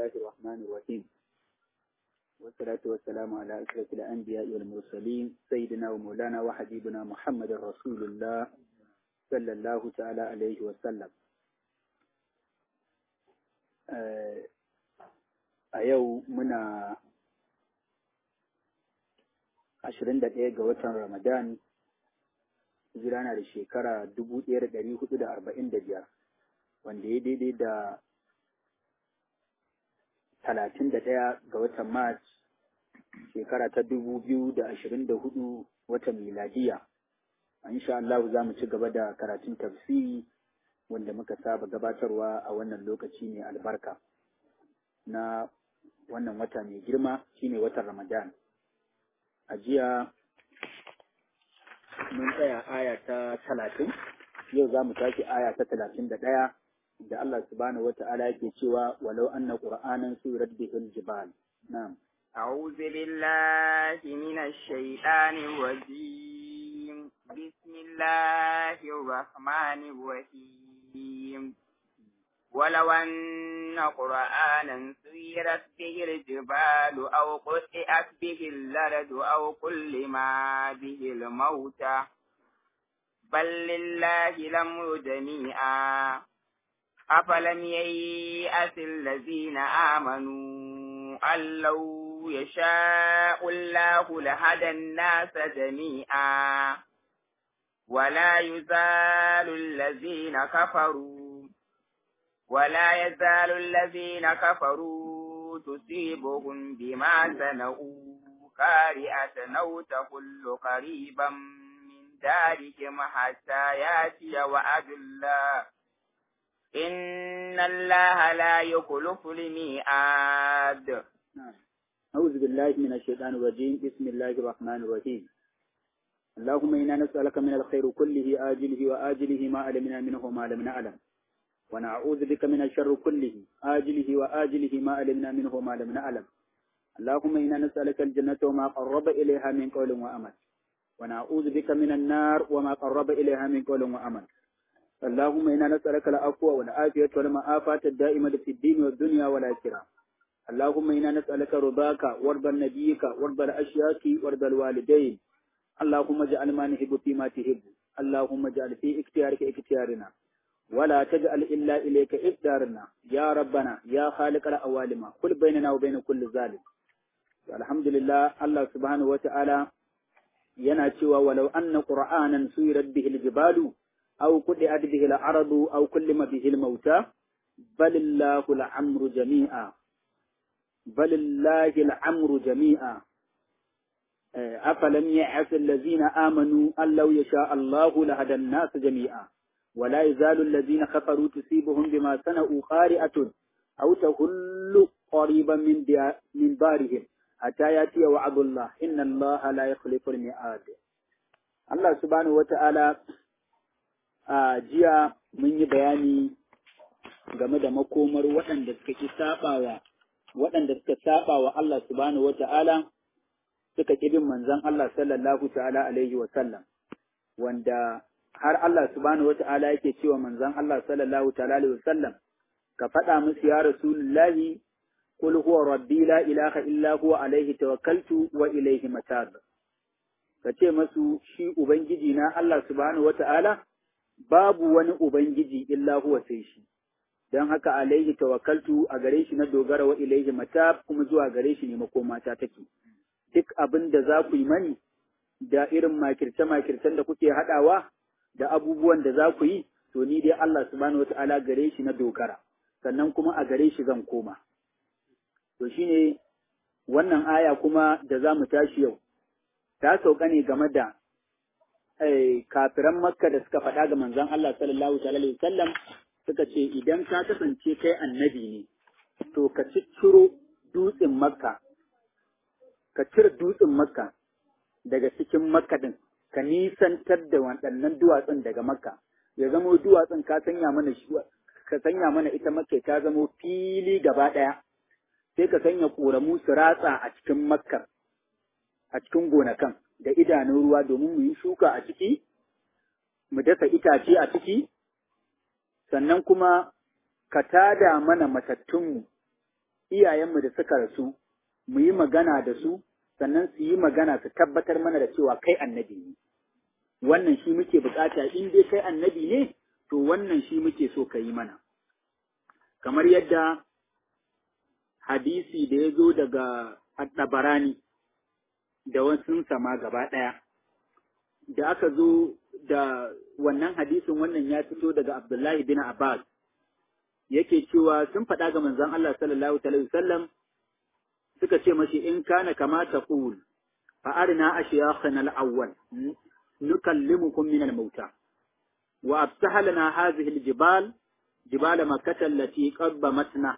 الله الرحمن الرحيم والصلاة والسلام على أشرف الأنبياء والمرسلين سيدنا ومولانا وحبيبنا محمد رسول الله صلى الله تعالى عليه وسلم a yau muna ashirin da ɗaya ga watan Ramadan hijira na da shekara dubu ɗaya da ɗari hudu da arba'in da biyar wanda ya daidai da talatin da ɗaya ga watan Mars shekara ta dubu biyu da ashirin da hudu watan miladiya. Insha Allah za mu ci gaba da karatun tafsiri wanda muka saba gabatarwa a wannan lokaci mai albarka na wannan wata mai girma shine watan Ramadan. A jiya mun tsaya aya ta talatin, yau za mu tashi aya ta talatin da ɗaya da Allah subhanahu wata'ala yake cewa walau anna qur'anan surat bihil jibal na'am أعوذ بالله من الشيطان الرجيم بسم الله الرحمن الرحيم ولو أن قرآنا سيرت به الجبال أو قطعت به الأرض أو كلم به الموتى بل لله الأمر جميعا أفلم ييأس الذين آمنوا أن لو يشاء الله لهدى الناس جميعا ولا يزال الذين كفروا ولا يزال الذين كفروا تصيبهم بما صنعوا قارئة أو تحل قريبا من دارهم حتى يأتي وعد الله إن الله لا يخلف الميعاد أعوذ بالله من الشيطان الرجيم بسم الله الرحمن الرحيم اللهم إنا نسألك من الخير كله آجله وآجله ما علمنا منه وما لم نعلم ونعوذ بك من الشر كله آجله وآجله ما علمنا منه وما لم نعلم اللهم إنا نسألك الجنة وما قرب إليها من قول وأمل ونعوذ بك من النار وما قرب إليها من قول وأمل اللهم إنا نسألك العفو والعافية والمعافاة الدائمة في الدين والدنيا والآخرة اللهم إنا نسألك رضاك وارضى نبيك وارضى الأشياك وارضى الوالدين اللهم اجعل ما نحب فيما تحب اللهم اجعل في اختيارك اختيارنا ولا تجعل إلا إليك إقدارنا يا ربنا يا خالق الأوالم كل بيننا وبين كل ظالم الحمد لله الله سبحانه وتعالى yana cewa walau anna qur'anan suyirat bihi aljibalu aw qudiat bihi al-ardu aw kullima bihi al-mauta balillahu al-amru jami'a balillahi al-amru jami'a afalam ya'as allazina amanu an law yasha Allahu lahada an-nas jami'a ولا يزال الذين كفروا تصيبهم بما صنعوا قارئة أو تهل قريبا من من دارهم حتى يأتي وعد الله إن الله لا يخلف الميعاد الله سبحانه وتعالى a jiya mun yi bayani game da makomar waɗanda suka ki saɓawa waɗanda suka saɓawa Allah subhanahu wata'ala suka ƙi bin manzon Allah sallallahu ta'ala alaihi wa sallam wanda har Allah subhanahu wata'ala yake cewa manzon Allah sallallahu ta'ala alaihi wa sallam ka faɗa musu ya rasulullahi قل هو ربي لا إله إلا هو عليه توكلت وإليه متاب kace masu shi ubangiji na Allah subhanahu wata'ala babu wani ubangiji illa huwa sai shi dan haka alaihi tawakkaltu a gare shi na dogara wa ilaihi matab kuma zuwa gare shi ne makomata take duk abin da za ku yi mani da irin makirce makircen da kuke hadawa da abubuwan da za ku yi to ni dai Allah subhanahu wata'ala gare shi na dogara sannan kuma a gare shi zan koma to shine wannan aya kuma da za mu tashi yau ta sauka ne game da kafiran makka da suka faɗa ga manzon Allah sallallahu alaihi wasallam suka ce idan ka kasance kai annabi ne to ka cicciro dutsen makka ka cire dutsen makka daga cikin makka din ka nisantar da waɗannan duwatsun daga makka ya zamo duwatsun ka sanya mana ka sanya mana ita makka ta zamo fili gaba ɗaya sai ka sanya ƙoramu su ratsa a cikin makkar a cikin gonakan da idanun ruwa domin mu yi shuka a ciki mu dasa itace a ciki sannan kuma ka tada mana matattunmu iyayenmu da suka rasu mu yi magana da su sannan su yi magana su tabbatar mana da cewa kai annabi ne wannan shi muke bukata in dai kai annabi ne to wannan shi muke so ka yi mana kamar yadda hadisi da ya zo daga Addabarani da wasu sama gaba ɗaya da aka zo da wannan hadisin wannan ya fito daga Abdullahi bin Abbas yake cewa sun faɗa ga manzon Allah sallallahu alaihi wasallam suka ce mashi in kana kama taqul fa arina ashyakhana al-awwal nukallimukum min al-mauta wa afsaha lana hadhihi al-jibal jibal makkah allati qabbamatna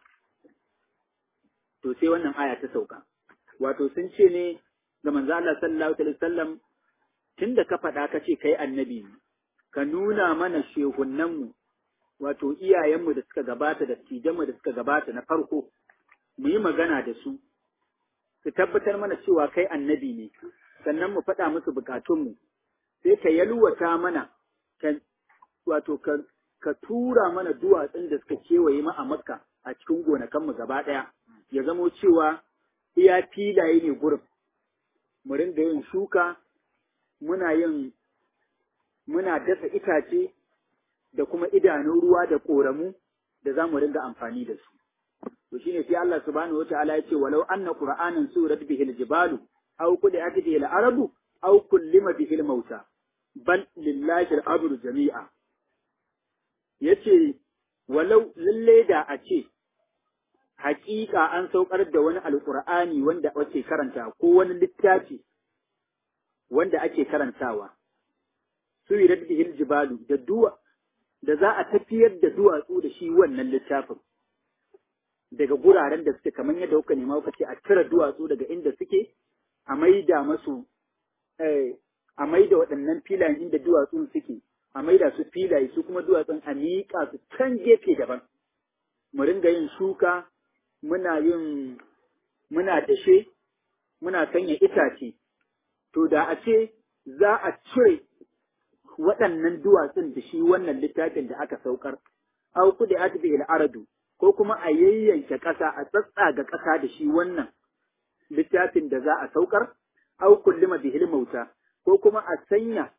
to sai wannan aya ta sauka wato sun ce ne ga manzo Allah sallallahu alaihi wasallam tunda ka faɗa ka ce kai annabi ne ka nuna mana shehunnanmu wato iyayenmu da suka gabata da tijanmu da suka gabata na farko mu yi magana da su su tabbatar mana cewa kai annabi ne sannan mu faɗa musu bukatunmu sai ka yalwata mana wato ka, ka tura mana duwatsun da suka kewaye mu a makka a cikin gonakanmu gaba ɗaya ya zamo cewa iya filaye ne gurin mu ringa yin shuka muna yin muna dasa itace da kuma idanun ruwa da ƙoramu da za mu ringa amfani da su. To shine sai Allah subhanahu wataala ya ce walau anna qur'anan surat bihi al-jibalu aw qudiat bihi al-arabu aw kullima bihi al-mauta bal lillahi al-amru jami'a. Yace walau lalle da a ce haƙiƙa an saukar da wani alƙur'ani wanda ake karanta ko wani littafi wanda ake karantawa suyirat bihil jibalu da duwa da za a tafiyar da duwatsu da shi wannan littafin daga guraren da suke kamar yadda kuka nema kuka ce a cire duwatsu daga inda suke a maida masu a maida waɗannan filayen inda duwatsun suke a maida su filaye su kuma duwatsun a miƙa su can gefe daban mu ringa yin shuka muna yin muna dashe muna sanya itace to da a ce za a cire waɗannan duwatsun da shi wannan littafin da aka saukar, au kudi atbi aradu ko kuma a yayyanke ƙasa a tsatsaga ƙasa da shi wannan littafin da za a saukar, au kullima bihil mauta ko kuma a sanya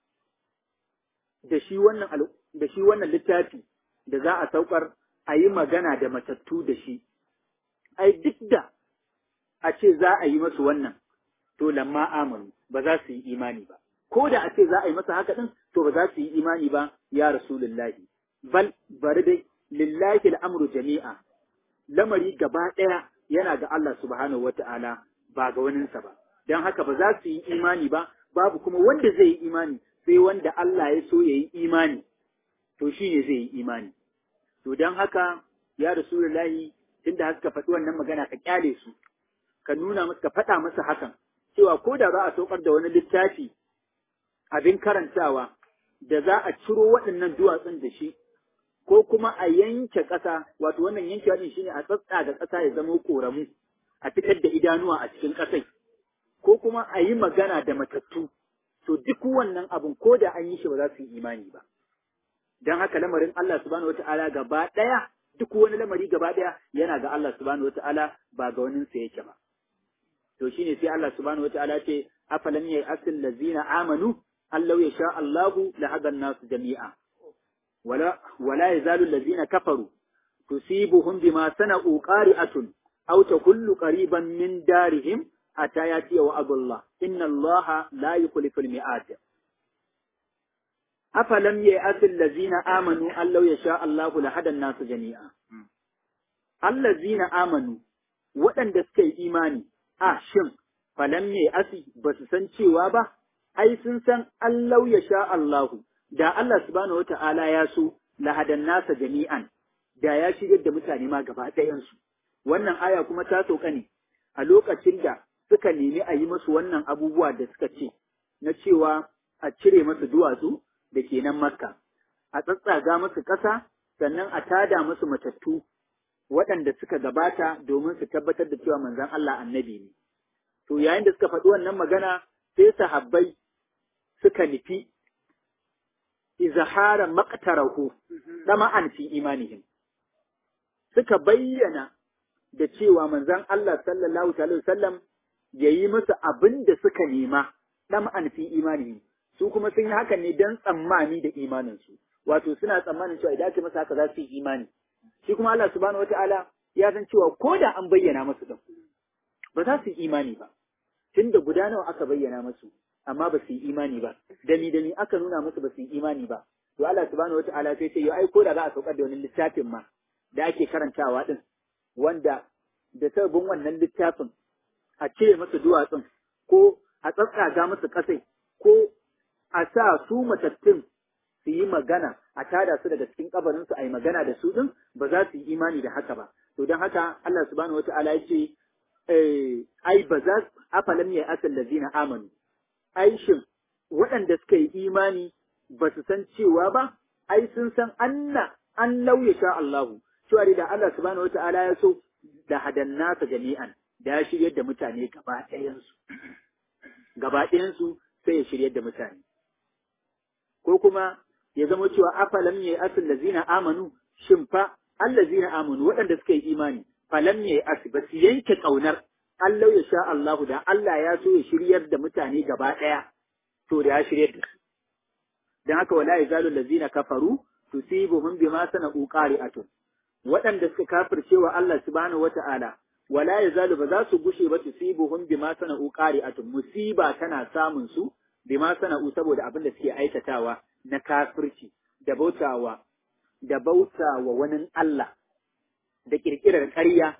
da shi wannan da shi wannan littafi da za a saukar a yi magana da matattu da shi. Ai duk da a ce za a yi masu wannan, to lamma amanu ba za su yi imani ba. ko da a ce za a yi masa haka ɗin, to ba za su yi imani ba ya Rasulullahi. Bal bari dai lillahi al'amru jami'a, lamari gaba ɗaya yana ga Allah subhanahu wa ta'ala ba ga waninsa ba. Don haka ba za su yi imani ba, babu kuma wanda zai yi imani sai wanda Allah ya so ya yi imani, to shi ne zai yi imani. To don haka ya Rasulullahi tunda haka faɗi wannan magana ka kyale su, ka nuna musu ka faɗa musu hakan, cewa ko da za a saukar da wani littafi abin karantawa da za a ciro waɗannan duwatsun da shi, ko kuma a yanke ƙasa, wato wannan yanke waɗin shi ne a tsatsa da ƙasa ya zama ƙoramu, a fitar da idanuwa a cikin ƙasai, ko kuma a yi magana da matattu, to duk wannan abin ko da an yi shi ba za su yi imani ba. Don haka lamarin Allah subhanahu wata'ala gaba ɗaya, duk wani lamari gaba ɗaya yana ga Allah subhanahu wata'ala ba ga waninsa yake ba. To shine sai Allah subhanahu wata'ala ce, afalam yayi asil lazina amanu أن لو يشاء الله لهدى الناس جميعا ولا ولا يزال الذين كفروا تصيبهم بما صنعوا قارئة أو تكل قريبا من دارهم حتى يأتي وعد الله إن الله لا يخلف الميعاد أفلم يأس الذين آمنوا أن لو يشاء الله لهدى الناس جميعا الذين آمنوا وأن دسكي إيماني آه شم فلم يأسي بس سنشي وابا ai sun san Allah ya sha Allahu, da Allah subhanahu wata'ala ya so lahadan nasa jami'an, da ya shigar da mutane ma gaba ɗayansu. Wannan aya kuma ta sauka ne a lokacin da suka nemi a yi masu wannan abubuwa da suka ce, na cewa a cire masu duwatsu da ke nan Makka, a tsatsaga masu ƙasa, sannan a tada masu matattu waɗanda suka gabata domin su tabbatar da cewa manzon Allah annabi ne. To yayin da suka faɗi wannan magana sai sahabbai suka nufi izahara maqtarahu dama an fi imanihim suka bayyana da cewa manzon Allah sallallahu alaihi wasallam yayi musu abin da suka nema dan an fi imani su kuma sun yi hakan ne dan tsammani da imanin su wato suna tsammanin cewa idan aka masa haka za su yi imani shi kuma Allah subhanahu wataala ya san cewa ko da an bayyana musu din ba za su yi imani ba tunda guda nawa aka bayyana musu amma ba su yi imani ba dami dami aka nuna musu ba su yi imani ba to Allah subhanahu wataala sai ce yo ai ko da za a saukar da wani littafin ma da ake karantawa din wanda da sababin wannan littafin a cire masa duwatsun ko a tsatsaga masa kasai ko a sa su matattun su yi magana a tada su daga cikin kabarin su a yi magana da su din ba za su yi imani da haka ba to don haka Allah subhanahu wataala ya ce ai ba za afalam ya asal lazina amanu ai shin waɗanda suka yi imani ba su san cewa ba ai sun san anna an lauya sha Allahu cewa da Allah subhanahu wata'ala ya so da hadan nasa jami'an da ya shiryar da mutane gaba ɗayansu gaba ɗayansu sai ya shiryar da mutane ko kuma ya zama cewa afalam ya asal lazina amanu shin fa allazina amanu waɗanda suka yi imani falam ya asi ba su yanke ƙaunar Allah ya sha Allahu da Allah ya so ya shiryar da mutane gaba ɗaya to da ya shiryar da su dan haka wala yazalu allazina kafaru tusibuhum bima sana'u qari'atun waɗanda suka kafirce wa Allah subhanahu wata'ala wala yazalu ba za su gushe ba tusibuhum bima sana'u qari'atun musiba tana samun su bima sana'u saboda abin da suke aikatawa na kafirci da bautawa da bautawa wani Allah da kirkirar ƙarya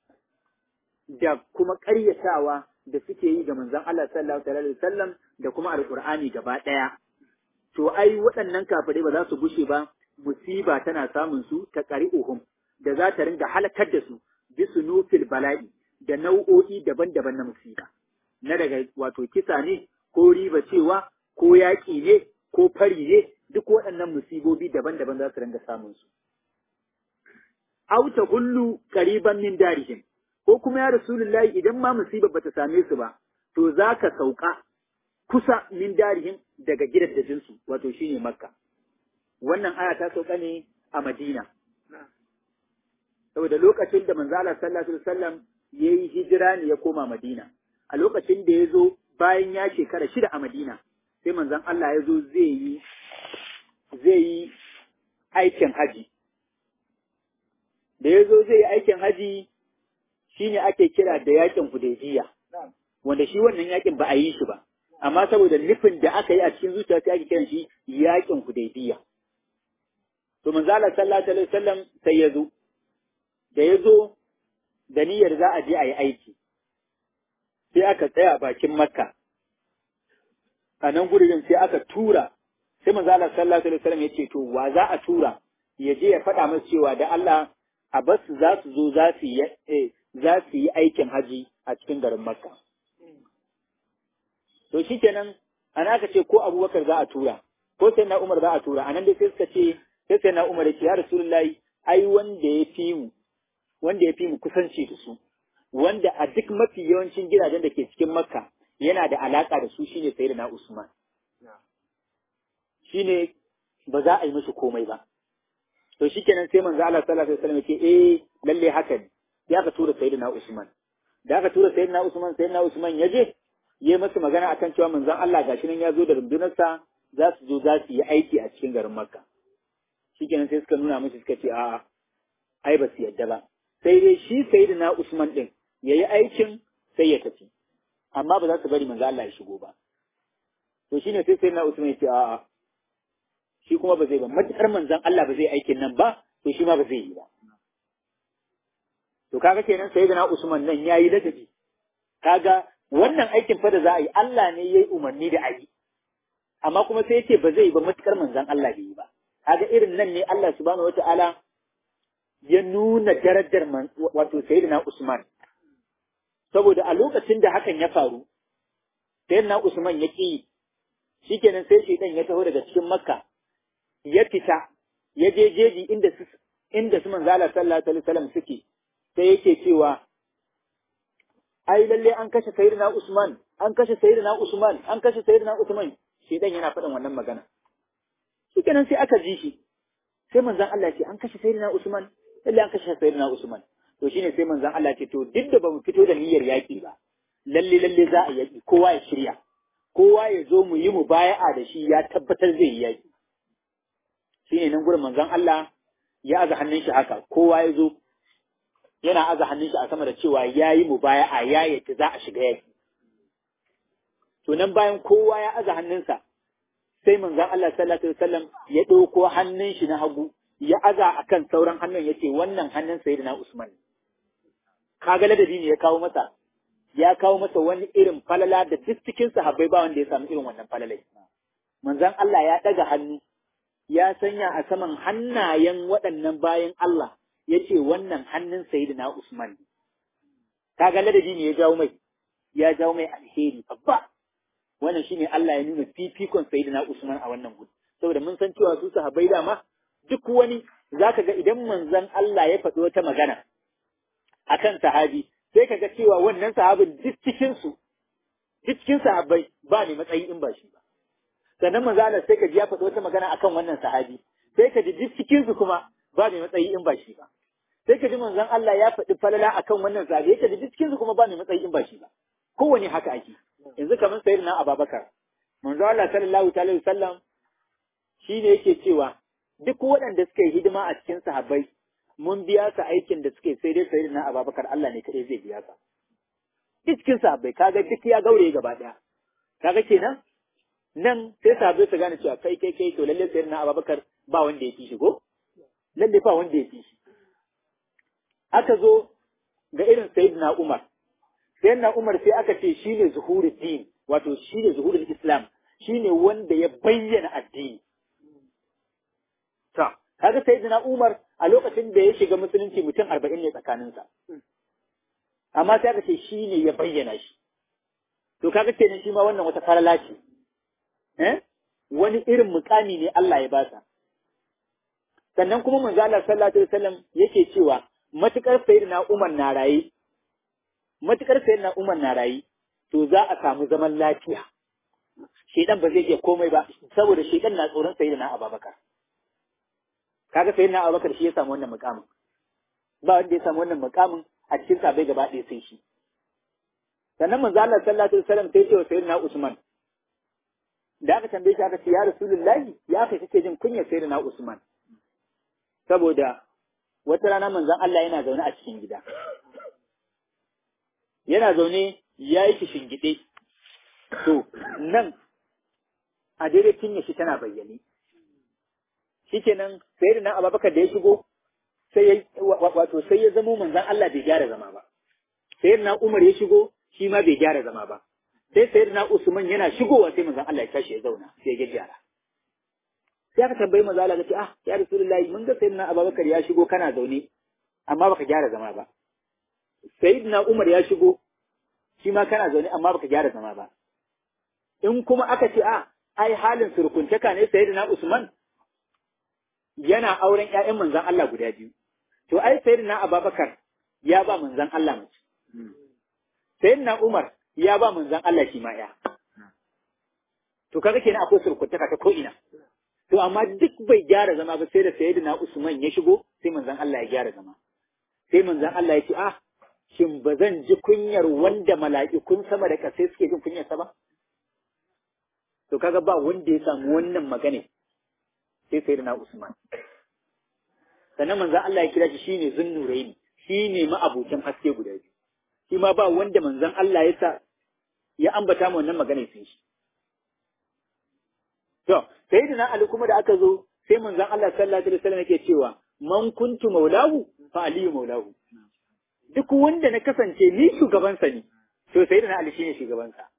da kuma ƙaryatawa da suke yi ga manzon Allah sallallahu alaihi wasallam da kuma alqur'ani gaba ɗaya to ai waɗannan kafirai ba za su gushe ba musiba tana samun su ta ƙari'uhum da za ta ringa halakar da su bisu nufil bala'i da nau'o'i daban-daban na musiba na daga wato kisa ne ko riba cewa ko yaƙi ne ko fari ne duk waɗannan musibobi daban-daban za su ringa samun su auta hullu qariban min darihim ko kuma ya rasulullahi idan ma musibar bata same su ba to za ka sauka kusa min darihim daga gidajensu wato shine makka wannan aya ta sauka ne a madina saboda lokacin da manzo Allah sallallahu alaihi wasallam yayi hijira ne ya koma madina a lokacin da ya zo bayan ya shekara shida a madina sai manzon Allah ya zo zai yi zai yi aikin haji da ya zo zai yi aikin haji shine ake kira da yakin hudaybiya wanda shi wannan yakin ba a yi shi ba amma saboda nufin da aka yi a cikin zuciya sai ake kiran shi yakin hudaybiya to manzo Allah sallallahu alaihi wasallam sai ya zo da ya zo da niyyar za a je a yi aiki sai aka tsaya bakin makka a nan gurin sai aka tura sai manzo Allah sallallahu alaihi wasallam ya ce to wa za a tura ya je ya faɗa masa cewa da Allah a basu za su zo za su yi za su yi aikin haji a cikin garin makka to shikenan ana aka ce ko abubakar za a tura ko sai na umar za a tura anan dai sai suka ce sai sai na umar ya ce ya rasulullahi ai wanda ya fi mu wanda ya fi mu kusanci da su wanda a duk mafi yawancin gidajen da ke cikin makka yana da alaka da su shine sayyidina usman shine ba za a yi musu komai ba to shikenan sai manzo Allah sallallahu alaihi wasallam ya ce eh lalle haka ne ya ka tura sayyidina usman da aka tura sayyidina usman sayyidina usman ya je yi masa magana akan cewa manzon Allah gashi nan ya zo da rundunarsa za su zo za su yi aiki a cikin garin Makka. Shikenan sai suka nuna mishi suka ce a'a ai ba su yadda ba. Sai dai shi sayyidina Usman din ya yi aikin sai ya tafi. Amma ba za su bari manzon Allah ya shigo ba. To shine sai sayyidina Usman ya ce a'a shi kuma ba zai ba matakar manzon Allah ba zai aikin nan ba to shi ma ba zai yi ba. To kaga kenan sayyidina Usman nan yayi ladabi. Kaga wannan aikin fa da za a yi Allah ne ya yi umarni da a yi amma kuma sai yace ba zai yi ba matukar manzon Allah bai yi ba kaga irin nan ne Allah subhanahu wataala ya nuna darajar wato sayyidina Usman saboda a lokacin da hakan ya faru sayyidina Usman ya ki shikenan sai shaidan ya taho daga cikin Makka ya fita ya je jeji inda su inda su manzo Allah sallallahu alaihi wasallam suke sai yake cewa ai lalle an kashe sayyidina Usman an kashe sayyidina Usman an kashe sayyidina Usman shi dan yana faɗin wannan magana shikenan sai aka ji shi sai manzon Allah ce an kashe sayyidina Usman lalle an kashe sayyidina Usman to shine sai manzon Allah ce to duk da bamu fito da niyyar yaki ba lalle lalle za a yaki kowa ya shirya kowa ya zo mu yi mubaya'a da shi ya tabbatar zai yi yaki shine nan gurin manzon Allah ya aza hannun shi haka kowa ya zo yana aza hannun shi a sama da cewa ya yi mubaya'a ya yaki za a shiga yaki to nan bayan kowa ya aza hannunsa sai manzon Allah sallallahu alaihi wasallam ya ɗauko hannun shi na hagu ya aza akan sauran hannun yace wannan hannun sayyidina Usman kaga ladabi ne ya kawo masa ya kawo masa wani irin falala da duk cikin sahabbai ba wanda ya samu irin wannan falalai manzon Allah ya daga hannu ya sanya a saman hannayen waɗannan bayan Allah yace wannan hannun sayyidina Usman kaga ladabi ne ya jawo mai ya jawo mai alheri babba wannan shine Allah ya nuna fifikon sayyidina Usman a wannan gudu saboda mun san cewa su sahabbai dama duk wani zaka ga idan manzon Allah ya faɗi wata magana akan sahabi sai kaga cewa wannan sahabin duk cikin su duk cikin sahabbai ba ne matsayi in ba shi ba sannan manzon Allah sai ka ji ya faɗi wata magana akan wannan sahabi sai ka ji duk cikin su kuma ba ne matsayi in ba shi ba sai ka ji manzon Allah ya faɗi falala akan wannan sahabi sai ka ji duk cikin su kuma ba ne matsayi in ba shi ba kowane haka ake yanzu kamar sayar na ababakar manzo Allah sallallahu alaihi wasallam shine yake cewa duk waɗanda suka yi hidima a cikin sahabbai mun biya su aikin da suke sai dai sayar na ababakar Allah ne kadai zai biya ka duk cikin sahabbai kaga duk ya gaure gaba daya kaga kenan nan sai sahabbai su gane cewa kai kai kai to lalle sayar na ababakar ba wanda ya fi shi ko lalle ba wanda ya fi shi aka zo ga irin sayyidina Umar sayyidina Umar sai aka ce shine zuhurul din wato shine zuhurul Islam shine wanda ya bayyana addini ta kaga sayyidina Umar a lokacin da ya shiga musulunci mutum 40 ne tsakaninsa amma sai aka ce shine ya bayyana shi to kaga kenan shi ma wannan wata falala ce eh wani irin mukami ne Allah ya basa sannan kuma manzo Allah sallallahu alaihi wasallam yake cewa matukar sayyidina Umar na raye matukar sayar na umar na rayi to za a samu zaman lafiya shedan ba zai iya komai ba saboda shedan na tsoron sayar na ababakar kaga sayar na ababakar shi ya samu wannan mukamin ba wanda ya samu wannan mukamin a cikin sabai gaba ɗaya sai shi sannan manzo Allah sallallahu alaihi wasallam sai ce wa sayyidina Usman da aka tambaye shi aka ce ya rasulullahi ya kai kake jin kunyar sayyidina Usman saboda wata rana manzon Allah yana zaune a cikin gida yana zaune ya yi shingide to nan a daidai cinye shi tana bayyane shikenan sai da nan ababakar da ya shigo sai ya wato sai ya zamo manzon Allah bai gyara zama ba sai na Umar ya shigo shi ma bai gyara zama ba sai sai na Usman yana shigowa sai manzon Allah ya tashi ya zauna sai ya gyara sai aka tambayi manzon Allah ce ah ya rasulullahi mun ga sayyidina Abubakar ya shigo kana zaune amma baka gyara zama ba sayyidina Umar ya shigo shi ma kana zaune amma baka gyara zama ba in kuma aka ce a ai halin surkuntaka ne sayyidina Usman yana auren ƴaƴan manzon Allah guda biyu to ai sayyidina Abubakar ya ba manzon Allah mace sayyidina Umar ya ba manzon Allah shi ma ya to kaga kenan akwai surkuntaka ta ko ina to amma duk bai gyara zama ba sai da sayyidina Usman ya shigo sai manzon Allah ya gyara zama sai manzon Allah ya ce ah shin ba zan ji kunyar wanda mala'ikun sama da ƙasai suke jin kunyarsa ba? To kaga ba wanda ya samu wannan magana sai sai na Usman. Sannan manzan Allah ya kira shi shine zunnuraini, shi ne ma'abucin haske guda biyu. Shi ma ba wanda manzan Allah ya sa ya ambata mu wannan magana sun shi. To, sai da Ali kuma da aka zo sai manzan Allah sallallahu alaihi wasallam yake cewa man kuntu maulahu fa aliyu maulahu. duk wanda na kasance ni shugabansa ne, to sai da na Ali shine shugabansa.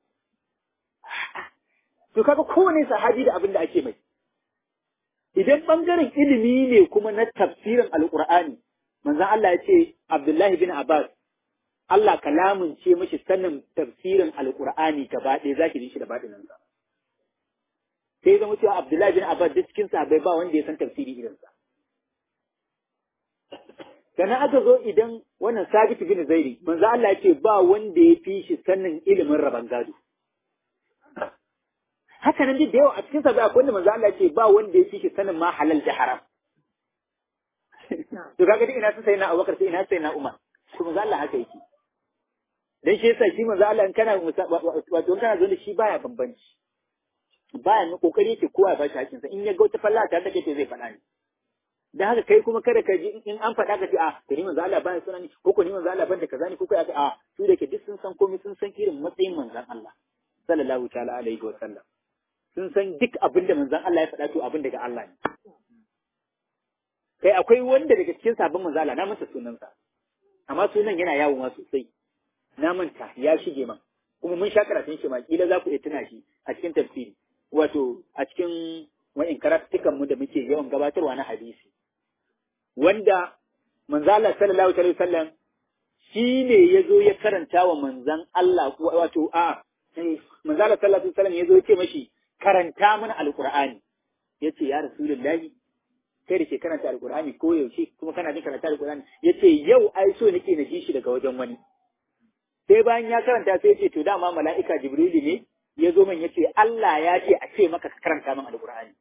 To kaga kowane sahabi da abin da ake mai. Idan bangaren ilimi ne kuma na tafsirin Alƙur'ani, manzon Allah ya ce Abdullahi bin Abbas, Allah kalamun ce mashi sanin tafsirin Alƙur'ani gaba ɗaya zaki ji shi da baɗinansa. Sai zama cewa Abdullahi bin Abbas duk cikin sahabbai ba wanda ya san tafsiri irinsa. sannan aka zo idan wannan sabit bin zairi manzo Allah ya ce ba wanda ya fi shi sanin ilimin raban gado haka nan duk da yawa a cikin sa akwai wanda manzo Allah ya ce ba wanda ya fi shi sanin ma halal da haram to kaga duk ina sai na Abubakar sai ina sai na Umar to manzo Allah haka yake dan shi yasa shi manzo Allah in kana wato in kana zo da shi baya bambanci baya ne kokari yake kowa ya bashi hakinsa in ya ga wata falla ta take zai faɗa ne da haka kai kuma kada ka ji in an faɗa ka ce a to ni manzo Allah bani sunan ni ko ko ni manzo Allah ban da kaza ne ko kai a su da ke duk sun san komai sun san irin matsayin manzon Allah sallallahu ta'ala alaihi wa sallam sun san duk abin da manzon Allah ya faɗa to abin daga Allah ne kai akwai wanda daga cikin sabon manzo Allah na manta sunansa amma sunan yana yawo ma sosai na manta ya shige man kuma mun sha karatun shi ma kila za ku iya tuna shi a cikin tafsiri wato a cikin wa'in karatukan mu da muke yawan gabatarwa na hadisi wanda manzo Allah sallallahu alaihi wasallam shi ne ya zo ya karanta wa manzan Allah wato a manzo Allah sallallahu alaihi wasallam ya zo ya ce mashi karanta mana alqur'ani yace ya rasulullahi kai da ke karanta alqur'ani ko yaushe kuma kana jin karanta alqur'ani yace yau ai so nake na ji shi daga wajen wani sai bayan ya karanta sai ya ce to dama mala'ika jibrilu ne ya zo min ya ce Allah ya ce a ce maka ka karanta min alqur'ani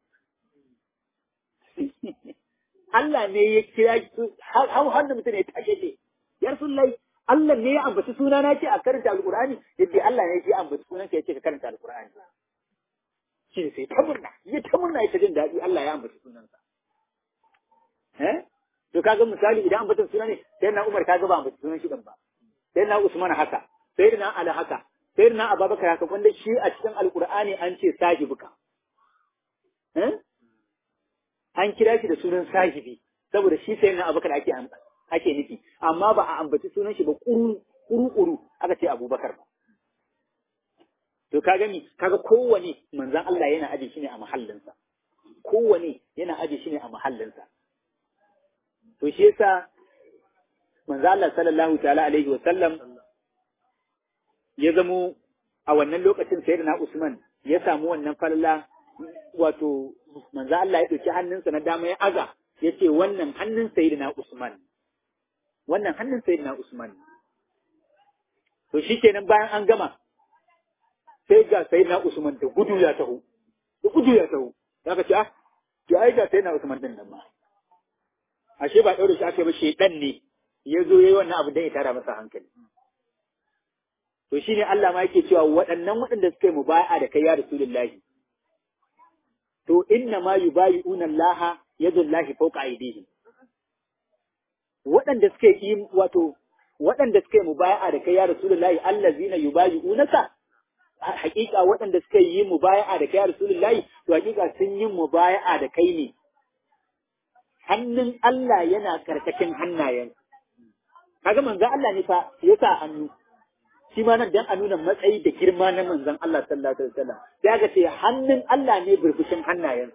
Allah ne ya kira har har da mutum ya tashe ce ya rasulullahi Allah ne ya ambaci suna na ce a karanta alqur'ani yadda Allah ne ya ambaci sunan ka ya ce ka karanta alqur'ani shi ne sai ta murna ya ta murna ya ta jin daɗi Allah ya ambaci sunansa eh to kaga misali idan ambatan suna ne sai na Umar kaga ba ambaci sunan shi din ba sai na Usman haka sai na Ali haka sai na Abubakar haka wanda shi a cikin alqur'ani an ce sahibuka eh an kira shi da sunan sahibi saboda shi sai na abubakar ake ake nufi amma ba a ambaci sunan shi ba kuru kuru aka ce abubakar ba to ka gani kaga kowane manzan Allah yana aje shi ne a mahallinsa kowane yana aje shi ne a mahallinsa to shi yasa manzan Allah sallallahu ta'ala alaihi wa sallam ya zamo a wannan lokacin sayyidina Usman ya samu wannan falala wato manzo Allah ya ɗauki hannunsa na dama ya aza ya ce wannan hannun sayyidina Usman wannan hannun sayyidina Usman to shikenan bayan an gama sai ga sayyidina Usman da gudu ya taho da gudu ya taho zaka ce ah to ai ga sayyidina Usman din nan ma ashe ba daure shi aka ba shedan ne ya zo yayi wannan abu dan ya tara masa hankali to shine Allah ma yake cewa waɗannan waɗanda suka yi mubaya'a da kai ya Rasulullahi to inna ma yubayi'una Allah yadullahi fawqa aydihim waɗanda suke yi wato waɗanda suke mubaya'a da kai ya rasulullahi allazina yubayi'unaka haƙiƙa waɗanda suke yi mubaya'a da kai ya rasulullahi to haƙiƙa sun yi mubaya'a da kai ne hannun Allah yana karkashin hannayen kaga manzon Allah ne fa ya sa hannu shi ma nan dan a nuna matsayi da girma na manzon Allah sallallahu alaihi wasallam sai ga ce hannun Allah ne burbushin hannayen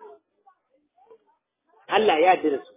Allah ya yarda da su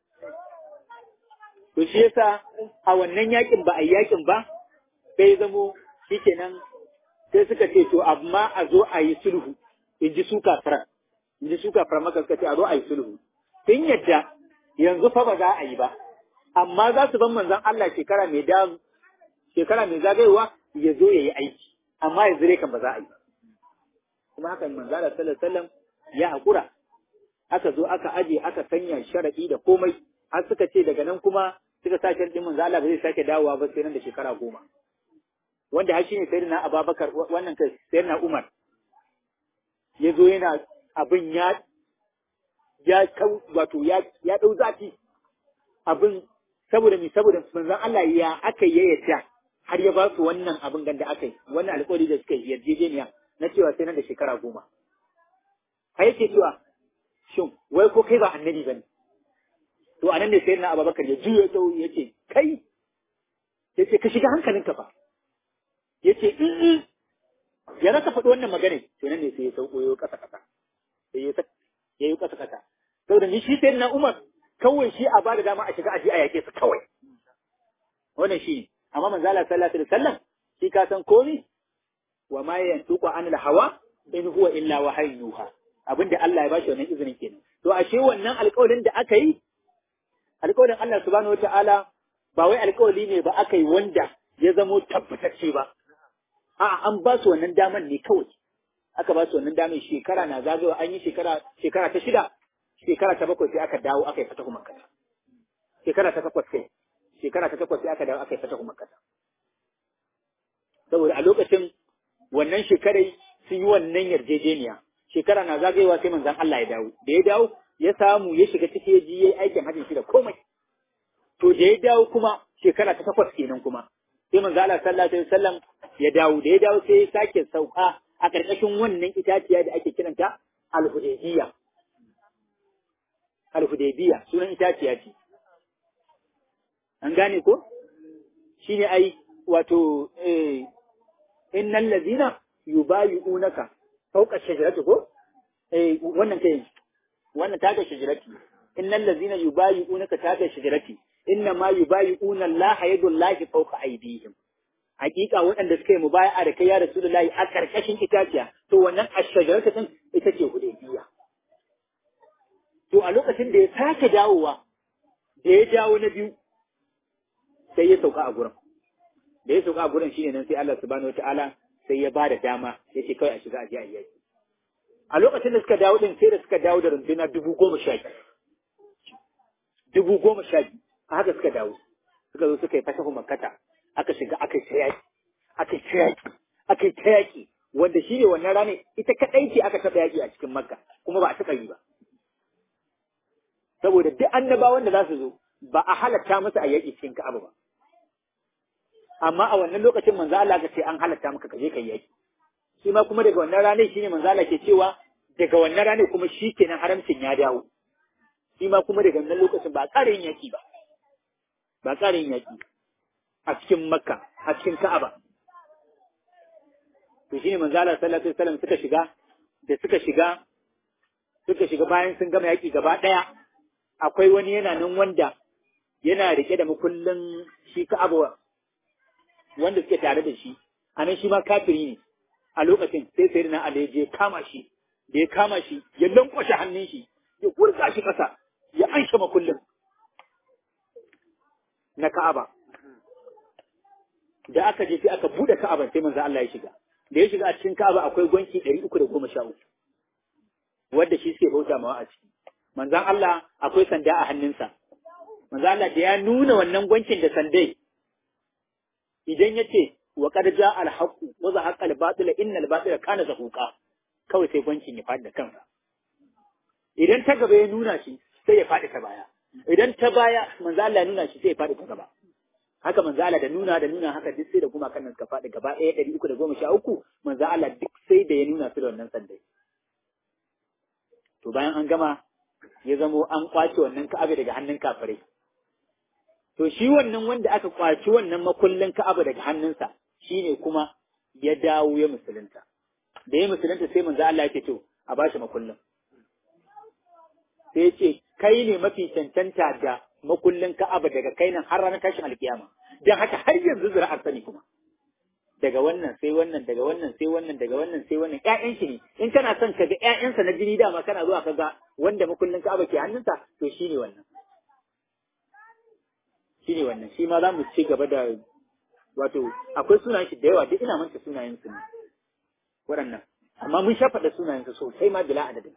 to shi yasa a wannan yakin ba a yakin ba sai zamo shikenan sai suka ce to amma a zo a yi sulhu in ji su kafiran in ji su kafiran maka suka ce a zo a yi sulhu sun yadda yanzu fa ba za a yi ba amma za su ban manzon Allah shekara mai da shekara mai zagayowa ya zo ya yi aiki amma yanzu dai kan ba za a yi kuma haka manzo Allah sallallahu alaihi wasallam ya hakura aka zo aka aje aka sanya sharadi da komai har suka ce daga nan kuma suka sa sharadin manzo Allah ba zai sake dawowa ba sai nan da shekara goma wanda har shine sayyidina Abubakar wannan kai sayyidina Umar ya zo yana abin ya ya kau wato ya ya dau zafi abin saboda mi saboda manzon Allah ya aka yayyata har ya ba su wannan abin ganda aka yi wannan alƙawari da suka yi yarjejeniya na cewa sai nan da shekara goma har yake cewa shin wai ko kai ba annabi bane to anan ne sayyidina Abubakar ya juyo ta ya ce kai yace ka shiga hankalinka fa yace in ya rasa faɗi wannan magana to nan ne sai ya sauko yo kasa kasa sai ya ya yi kasa kasa saboda ni shi sayyidina Umar kawai shi a bada dama a shiga aji a yake su kawai wannan shi amma manzo Allah sallallahu alaihi wasallam shi ka san komi wa ma yantuqu anil hawa in huwa illa wahyun yuha abinda Allah ya bashi wannan izinin kenan to ashe wannan alƙawarin da aka yi alƙawarin Allah subhanahu wataala ba wai alƙawari ne ba aka yi wanda ya zamo tabbatacce ba a'a an ba su wannan daman ne kawai aka ba su wannan daman shekara na zagawa an yi shekara shekara ta shida shekara ta bakwai sai aka dawo aka yi fatahu makka shekara ta takwas kai shekara ta takwas sai aka dawo aka yi fatahu makka saboda a lokacin wannan shekarai sun yi wannan yarjejeniya shekara na zagayewa sai manzon Allah ya dawo da ya dawo ya samu ya shiga ciki ya ji yayi aikin hajjin shi da komai to da ya dawo kuma shekara ta takwas kenan kuma sai manzo Allah sallallahu alaihi wasallam ya dawo da ya dawo sai ya sake sauka a ƙarƙashin wannan itaciya da ake kiranta al-hudaybiyya al-hudaybiyya sunan itaciya ce an gane ko shine ai wato eh innal ladina yubayi'unaka fawqa shajarati ko eh wannan kai wannan ta ga shajarati innal ladina yubayi'unaka ta ga shajarati inna ma yubayi'una Allah yadullahi fawqa aydihim hakika waɗanda suka yi mubaya'a da kai ya rasulullahi a karkashin itaciya to wannan ashajarata din ita ce hudaybiya to a lokacin da ya sake dawowa da ya dawo na biyu sai ya sauka a gurin da ya sauka a gurin shine nan sai Allah subhanahu wataala sai ya bada dama ya ce kawai a shiga a je a yaki a lokacin da suka dawo din sai da suka dawo da runduna dubu goma sha biyu dubu goma sha biyu a haka suka dawo suka zo suka yi fatahu makkata aka shiga aka yi ta yaki aka yi ta yaki aka yi ta yaki wanda shi ne wannan rana ita kaɗai ce aka taɓa yaki a cikin makka kuma ba a taɓa yi ba saboda duk annabawan da za su zo ba a halatta musu a yaƙi cikin ka'aba ba amma a wannan lokacin manzo Allah ka ce an halatta maka ka je ka yaƙi shi ma kuma daga wannan ranar shine manzo Allah ke cewa daga wannan ranar kuma shi kenan haramcin ya dawo shi ma kuma daga wannan lokacin ba a ƙara yin yaƙi ba ba a ƙara yin yaƙi a cikin makka a cikin ka'aba to shine manzo Allah sallallahu alaihi wasallam suka shiga da suka shiga suka shiga bayan sun gama yaƙi gaba ɗaya akwai wani yana nan wanda yana rike da makullin shi ka'aba wanda suke tare da shi a nan shi ma kafiri ne a lokacin sai sai na Ali je kama shi da ya kama shi ya lankwashe hannun shi ya kurga shi ƙasa ya anshe makullin na Ka'aba da aka je sai aka bude Ka'aban sai manzo Allah ya shiga da ya shiga a cikin Ka'aba akwai gwanki 313 wanda shi suke bauta mawa a ciki manzon Allah akwai sanda a hannunsa manzon Allah da ya nuna wannan gwankin da sandai idan ya ce wa qad jaa al haqq wa zahaqa al batil inna al batila kana zahuqa kawai sai gwankin ya faɗi da kansa idan ta gaba ya nuna shi sai ya faɗi ta baya idan ta baya manzo Allah ya nuna shi sai ya faɗi ta gaba haka manzo Allah da nuna da nuna haka duk sai da kuma kan suka faɗi gaba ɗaya ɗari uku da goma sha uku manzo Allah duk sai da ya nuna su da wannan sandai to bayan an gama ya zamo an kwace wannan ka'aba daga hannun kafirai to shi wannan wanda aka kwaci wannan makullin ka'aba daga hannunsa shine kuma ya dawo ya musulunta da ya musulunta sai manzo Allah ya ce to a bashi makullin sai ya ce kai ne mafi cancanta da makullin ka'aba daga kai nan har ranar tashin alkiyama dan haka har yanzu zuri'ar sani kuma daga wannan sai wannan daga wannan sai wannan daga wannan sai wannan ƴaƴan shi ne in kana son ka ga ƴaƴansa na jini dama kana zuwa ka ga wanda makullin Ka'aba ke hannunsa to shine wannan shine wannan shi ma za mu ci gaba da wato akwai sunayen shi da yawa duk ina manta sunayen su ne waɗannan amma mun sha faɗa sunayen su sosai ma bila adadin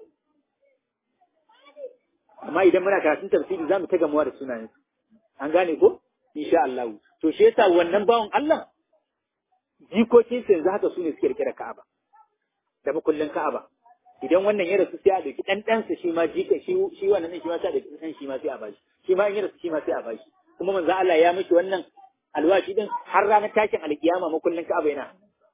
amma idan muna karatun tafsiri za mu ta gamuwa da sunayen su an gane ko insha Allah to shi yasa wannan bawan Allah jikokin yanzu haka su ne suke rike da Ka'aba da makullin Ka'aba idan wannan ya rasu sai a dauki dan ɗansa shi ma jika shi shi wannan ne shi ma sai a dauki dan shi ma sai a bashi shi ma in ya rasu shi ma sai a bashi kuma manzo Allah ya mishi wannan alwashi din har ranar tashin alkiyama makullin Ka'aba yana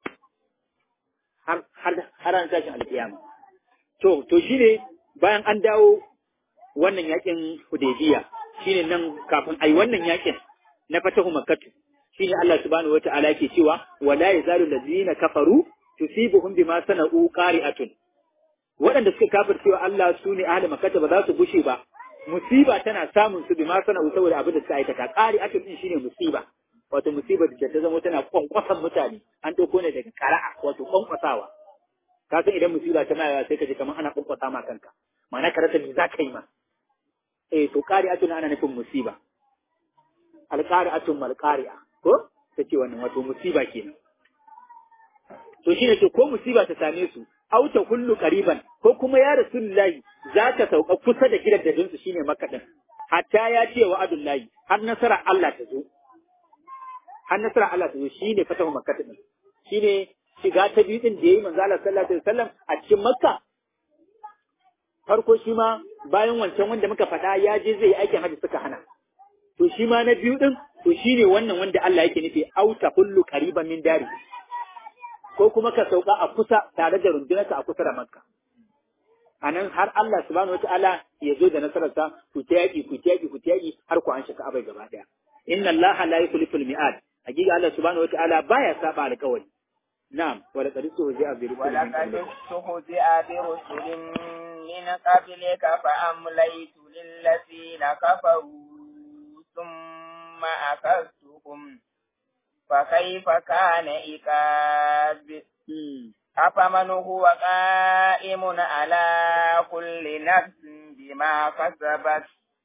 har har har ranar tashin alkiyama to to shine bayan an dawo wannan yakin Hudaybiya shine nan kafin ai wannan yakin na fatahu makkah shine Allah subhanahu wata'ala ke cewa wala yazalu allazina kafaru tusibuhum bima sana'u qari'atun waɗanda suka kafircewa Allah su ne ahli makkah ba za su bushe ba musiba tana samun su bima sana'u saboda abin da suka aikata qari'atun din shine musiba wato musiba da ta zama tana kwankwasan mutane an ɗauko ne daga kara'a wato kwankwasawa ka san idan musiba ta mayawa sai ka ji kamar ana kwankwasa ma kanka ma'ana ka rasa me za ka yi ma eh to qari'atun ana nufin musiba alqari'atun malqari'a ko ta ce wannan wato musiba kenan to shine ce ko musiba ta same su aw ta kullu qariban ko kuma ya rasulullahi za ka sauka kusa da gidan da dinsu shine makka din hatta ya ce wa adullahi har nasara Allah ta zo har nasara Allah ta zo shine fatahu makka din shine shiga ta biyu din da yayi manzo Allah sallallahu alaihi wasallam a cikin makka farko shi ma bayan wancan wanda muka faɗa ya je zai aikin hajji suka hana to shi ma na biyu din to shine wannan wanda Allah yake nufi auta kullu qariban min dari ko kuma ka sauka a kusa tare da rundunarka a kusa da makka a nan har Allah subhanahu wa ta'ala ya zo da nasararsa ku ta yaƙi ku ta yaƙi ku ta yaƙi har ku an shaka abai gaba ɗaya inna Allah la yukhlifu al-mi'ad hakika Allah subhanahu wa ta'ala baya saba alƙawari na'am wa laqad tuhzi'a bi ولقد استهزئ برسل من قبلك فأمليت للذين كفروا ثم أخذتهم فكيف كان عقاب أفمن هو قائم على كل نفس بما كسبت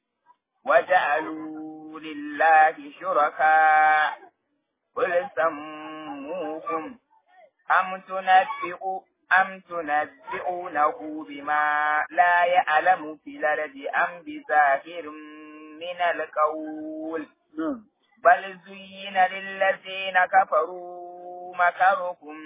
وجعلوا لله شركاء قل سموهم أم تنبئوا أم تنبئونه بما لا يعلم في الأرض أم بظاهر من القول بل زين للذين كفروا مكرهم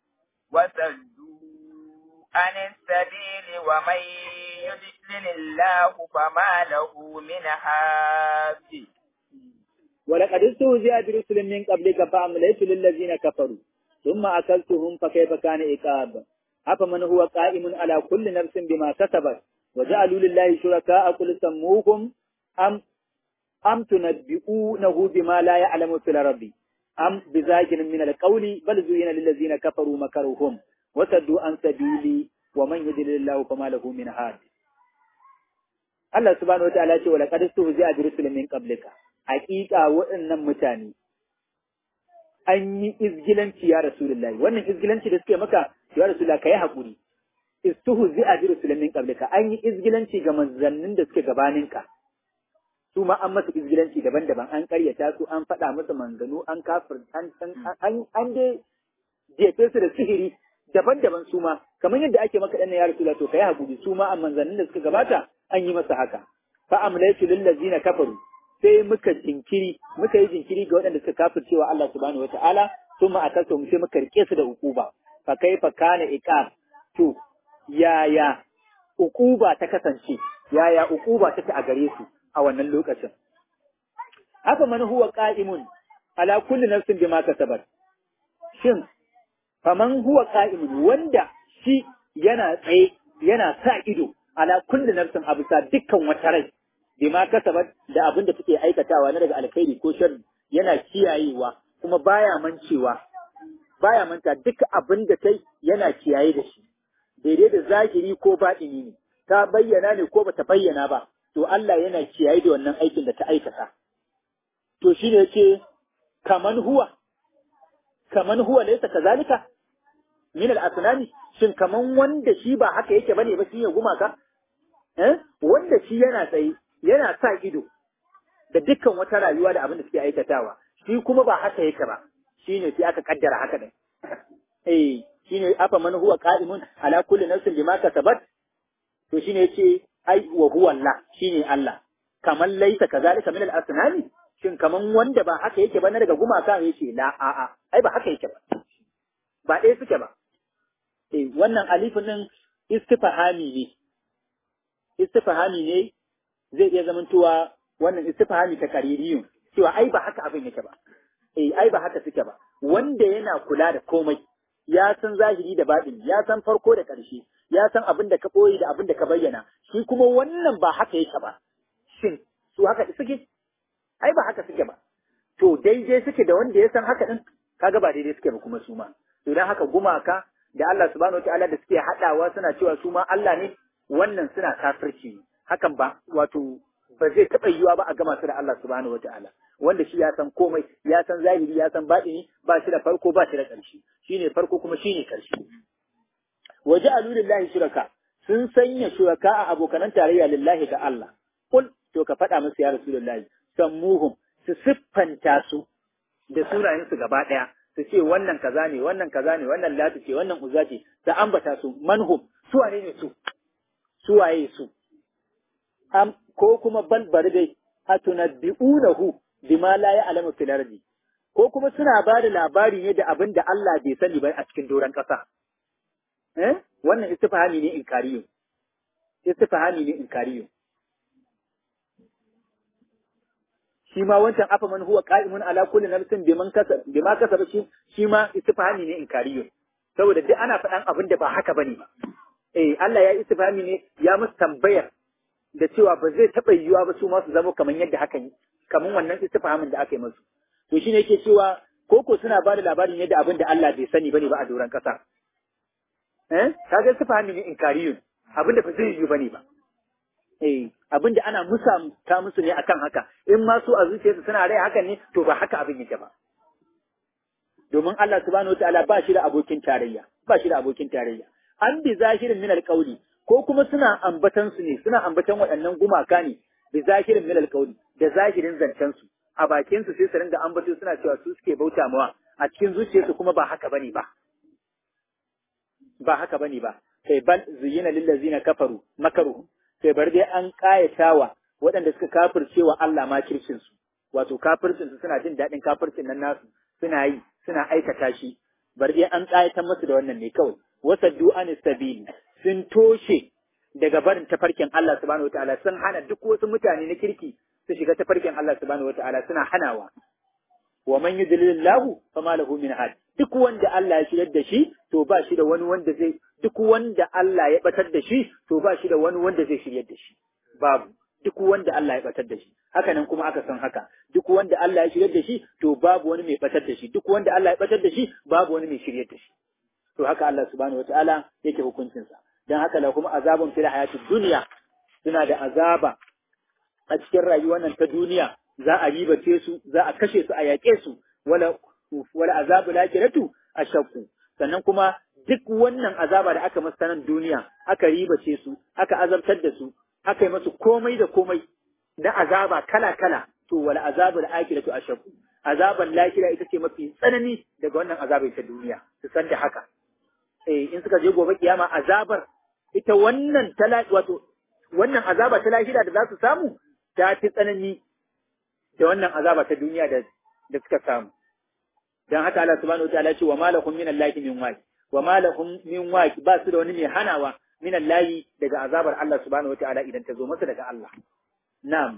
وصدوا عن السبيل ومن يضلل الله فما له من هاد ولقد استهزئ برسل من قبلك فأمليت للذين كفروا ثم أكلتهم فكيف كان عقاب أفمن هو قائم على كل نفس بما كسبت وجعلوا لله شركاء قل سموهم أم أم تنبئونه بما لا يعلم في الأرض أم بذاكر من القول بل زين للذين كفروا مكرهم وصدوا عن سبيلي ومن يضلل الله فما له من هاد Allah subhanahu wataala ce wala qad stuhzi'a bi rusulin min qablika haqiqa waɗannan mutane an yi izgilanci ya rasulullahi wannan izgilanci da suke maka ya rasulullahi kai hakuri istuhzi'a bi rusulin min qablika an yi izgilanci ga manzannin da suke gabaninka su ma an masa izgilanci daban-daban an karyata su an faɗa musu manganu an kafir an an an dai jefe su da sihiri daban-daban su ma kamar yadda ake maka ɗan ya rasula to kai hakuri su ma a manzannin da suka gabata an yi masa haka fa amlaytu lil ladzina kafaru sai muka jinkiri muka yi jinkiri ga waɗanda suka kafircewa Allah subhanahu wataala thumma akasu mu sai muka rike su da ukuba fa kaifa kana iqab to yaya ukuba ta kasance yaya ukuba take a gare su a wannan lokacin. Haka man huwa qa'imun ala kulli nafsin bima kasabat. Shin faman huwa qa'imun wanda shi yana tsaye yana sa ido ala kulli nafsin a bisa dukkan wata rai bima kasabat da abin da take aikatawa na daga alkhairi ko sharri yana kiyayewa kuma baya mancewa baya manta duk abin da kai yana kiyaye da shi daidai da zahiri ko baɗini ne ta bayyana ne ko bata bayyana ba to Allah yana kiyaye da wannan aikin da ta aikata. To shi ne ce, kaman huwa, kaman huwa laisa kazalika min al-asnami shin kaman wanda shi ba haka yake bane ba shi ya gumaka? Eh? Wanda shi yana tsaye, yana sa ido da dukkan wata rayuwa da abin da suke aikatawa, shi kuma ba haka yake ba, shi ne sai aka kaddara haka ne. Eh, shi ne afa man huwa qa'imun ala kulli nafsin bima kasabat to shine yace ai wa huwa Allah shine Allah kamar laisa kazalika min al-asnami shin kaman wanda ba haka yake ba na daga gumaka yace la a a ai ba haka yake ba ba ɗaya suke ba eh wannan alifin din istifhami ne istifhami ne zai iya zamantowa wannan istifhami ta kaririyun cewa ai ba haka abin yake ba eh ai ba haka suke ba wanda yana kula da komai ya san zahiri da baɗin ya san farko da ƙarshe ya san abin da ka ɓoye da abin da ka bayyana shi kuma wannan ba haka yake ba shin su haka suke ai ba haka suke ba to daidai suke da wanda ya san haka din kaga ba daidai suke ba kuma su ma to dan haka gumaka da Allah subhanahu wataala da suke hadawa suna cewa su ma Allah ne wannan suna kafirci hakan ba wato ba zai taɓa yiwuwa ba a gama su da Allah subhanahu wataala wanda shi ya san komai ya san zahiri ya san baɗini ba shi da farko ba shi da ƙarshe shine farko kuma shine ƙarshe waje lillahi shuraka sun sanya shuraka a abokanan tarayya lillahi ga Allah kul to ka faɗa musu ya rasulullahi sammuhum su siffanta su da sunayen su gaba ɗaya su ce wannan kaza ne wannan kaza ne wannan lati ce wannan uzza ce da ambata su manhum su wane ne su su waye su am ko kuma bal bari dai atunabbi'unahu bima la ya'lamu fil ardi ko kuma suna ba da labari ne da abin da Allah bai sani ba a cikin doron ƙasa eh wannan istifhami ne inkariyo istifhami ne inkariyo shi ma wancan afa man huwa qa'imun ala kulli nafsin biman kasab bima kasaba shi shi ma istifhami ne inkariyo saboda duk ana faɗan abin da ba haka bane ba eh Allah ya istifhami ne ya musu tambayar da cewa ba zai taɓa yiwuwa ba su ma su zama kamar yadda haka yi kamar wannan istifhamin da aka yi musu to shine yake cewa koko suna ba da labarin yadda abin da Allah bai sani bane ba a doron ƙasa eh kaga istifhami ne inkariyun abin da ba zai yiwu bane ba eh abin da ana musa ta musu ne akan haka in ma su a zuciyarsu suna rai hakan ne to ba haka abin yake ba domin Allah subhanahu wataala ba shi da abokin tarayya ba shi da abokin tarayya an bi zahirin min alqawli ko kuma suna ambatan su ne suna ambatan waɗannan gumaka ne bi zahirin min alqawli da zahirin zancen su a bakin su sai su ringa ambato suna cewa su suke bauta mawa a cikin zuciyarsu kuma ba haka bane ba ba haka bane ba kai bal zuyina lil ladzina kafaru makaru sai bar dai an kayatawa waɗanda suka kafirce wa Allah ma kirkin su wato kafircin su suna jin daɗin kafircin nan nasu suna yi suna aikata shi bar dai an kayatar musu da wannan ne kawai wasaddu an sabili sun toshe daga barin tafarkin Allah subhanahu wataala sun hana duk wasu mutane na kirki su shiga tafarkin Allah subhanahu wataala suna hanawa wa man yudlilillahu fama lahu min had duk wanda Allah ya shirar da shi to ba shi da wani wanda zai duk wanda Allah ya batar da shi to ba shi da wani wanda zai shiryar da shi babu duk wanda Allah ya batar da shi haka nan kuma aka san haka duk wanda Allah ya shiryar da shi to babu wani mai batar da shi duk wanda Allah ya batar da shi babu wani mai shiryar da shi to haka Allah subhanahu wataala yake hukuncinsa dan haka la kuma azabun fil hayatid dunya suna da azaba a cikin rayuwar nan ta duniya za a ribace su za a kashe su a yaƙe su wala wala azabu lakiratu ashaqu sannan kuma duk wannan azaba da aka masa nan duniya aka ribace su aka azabtar da su aka yi masu komai da komai na azaba kala kala to wala azabu lakiratu ashaqu azaban lakira ita ce mafi tsanani daga wannan azabai ta duniya su san da haka eh in suka je gobe kiyama azabar ita wannan tala wato wannan azaba ta lahira da za su samu ta fi tsanani da wannan azaba ta duniya da da suka samu dan haka Allah subhanahu wataala ya ce wa malakum min allahi min waqi wa malakum min waqi ba su da wani mai hanawa min allahi daga azabar Allah subhanahu wataala idan ta zo masa daga Allah na'am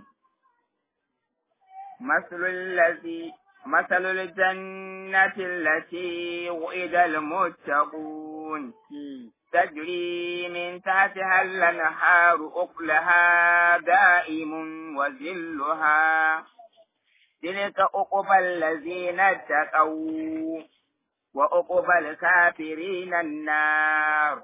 مثل الذي مثل الجنة التي وعد المتقون تجري من تحتها الأنهار أكلها دائم وذلها تلك أقبى الذين اتقوا وأقبى الكافرين النار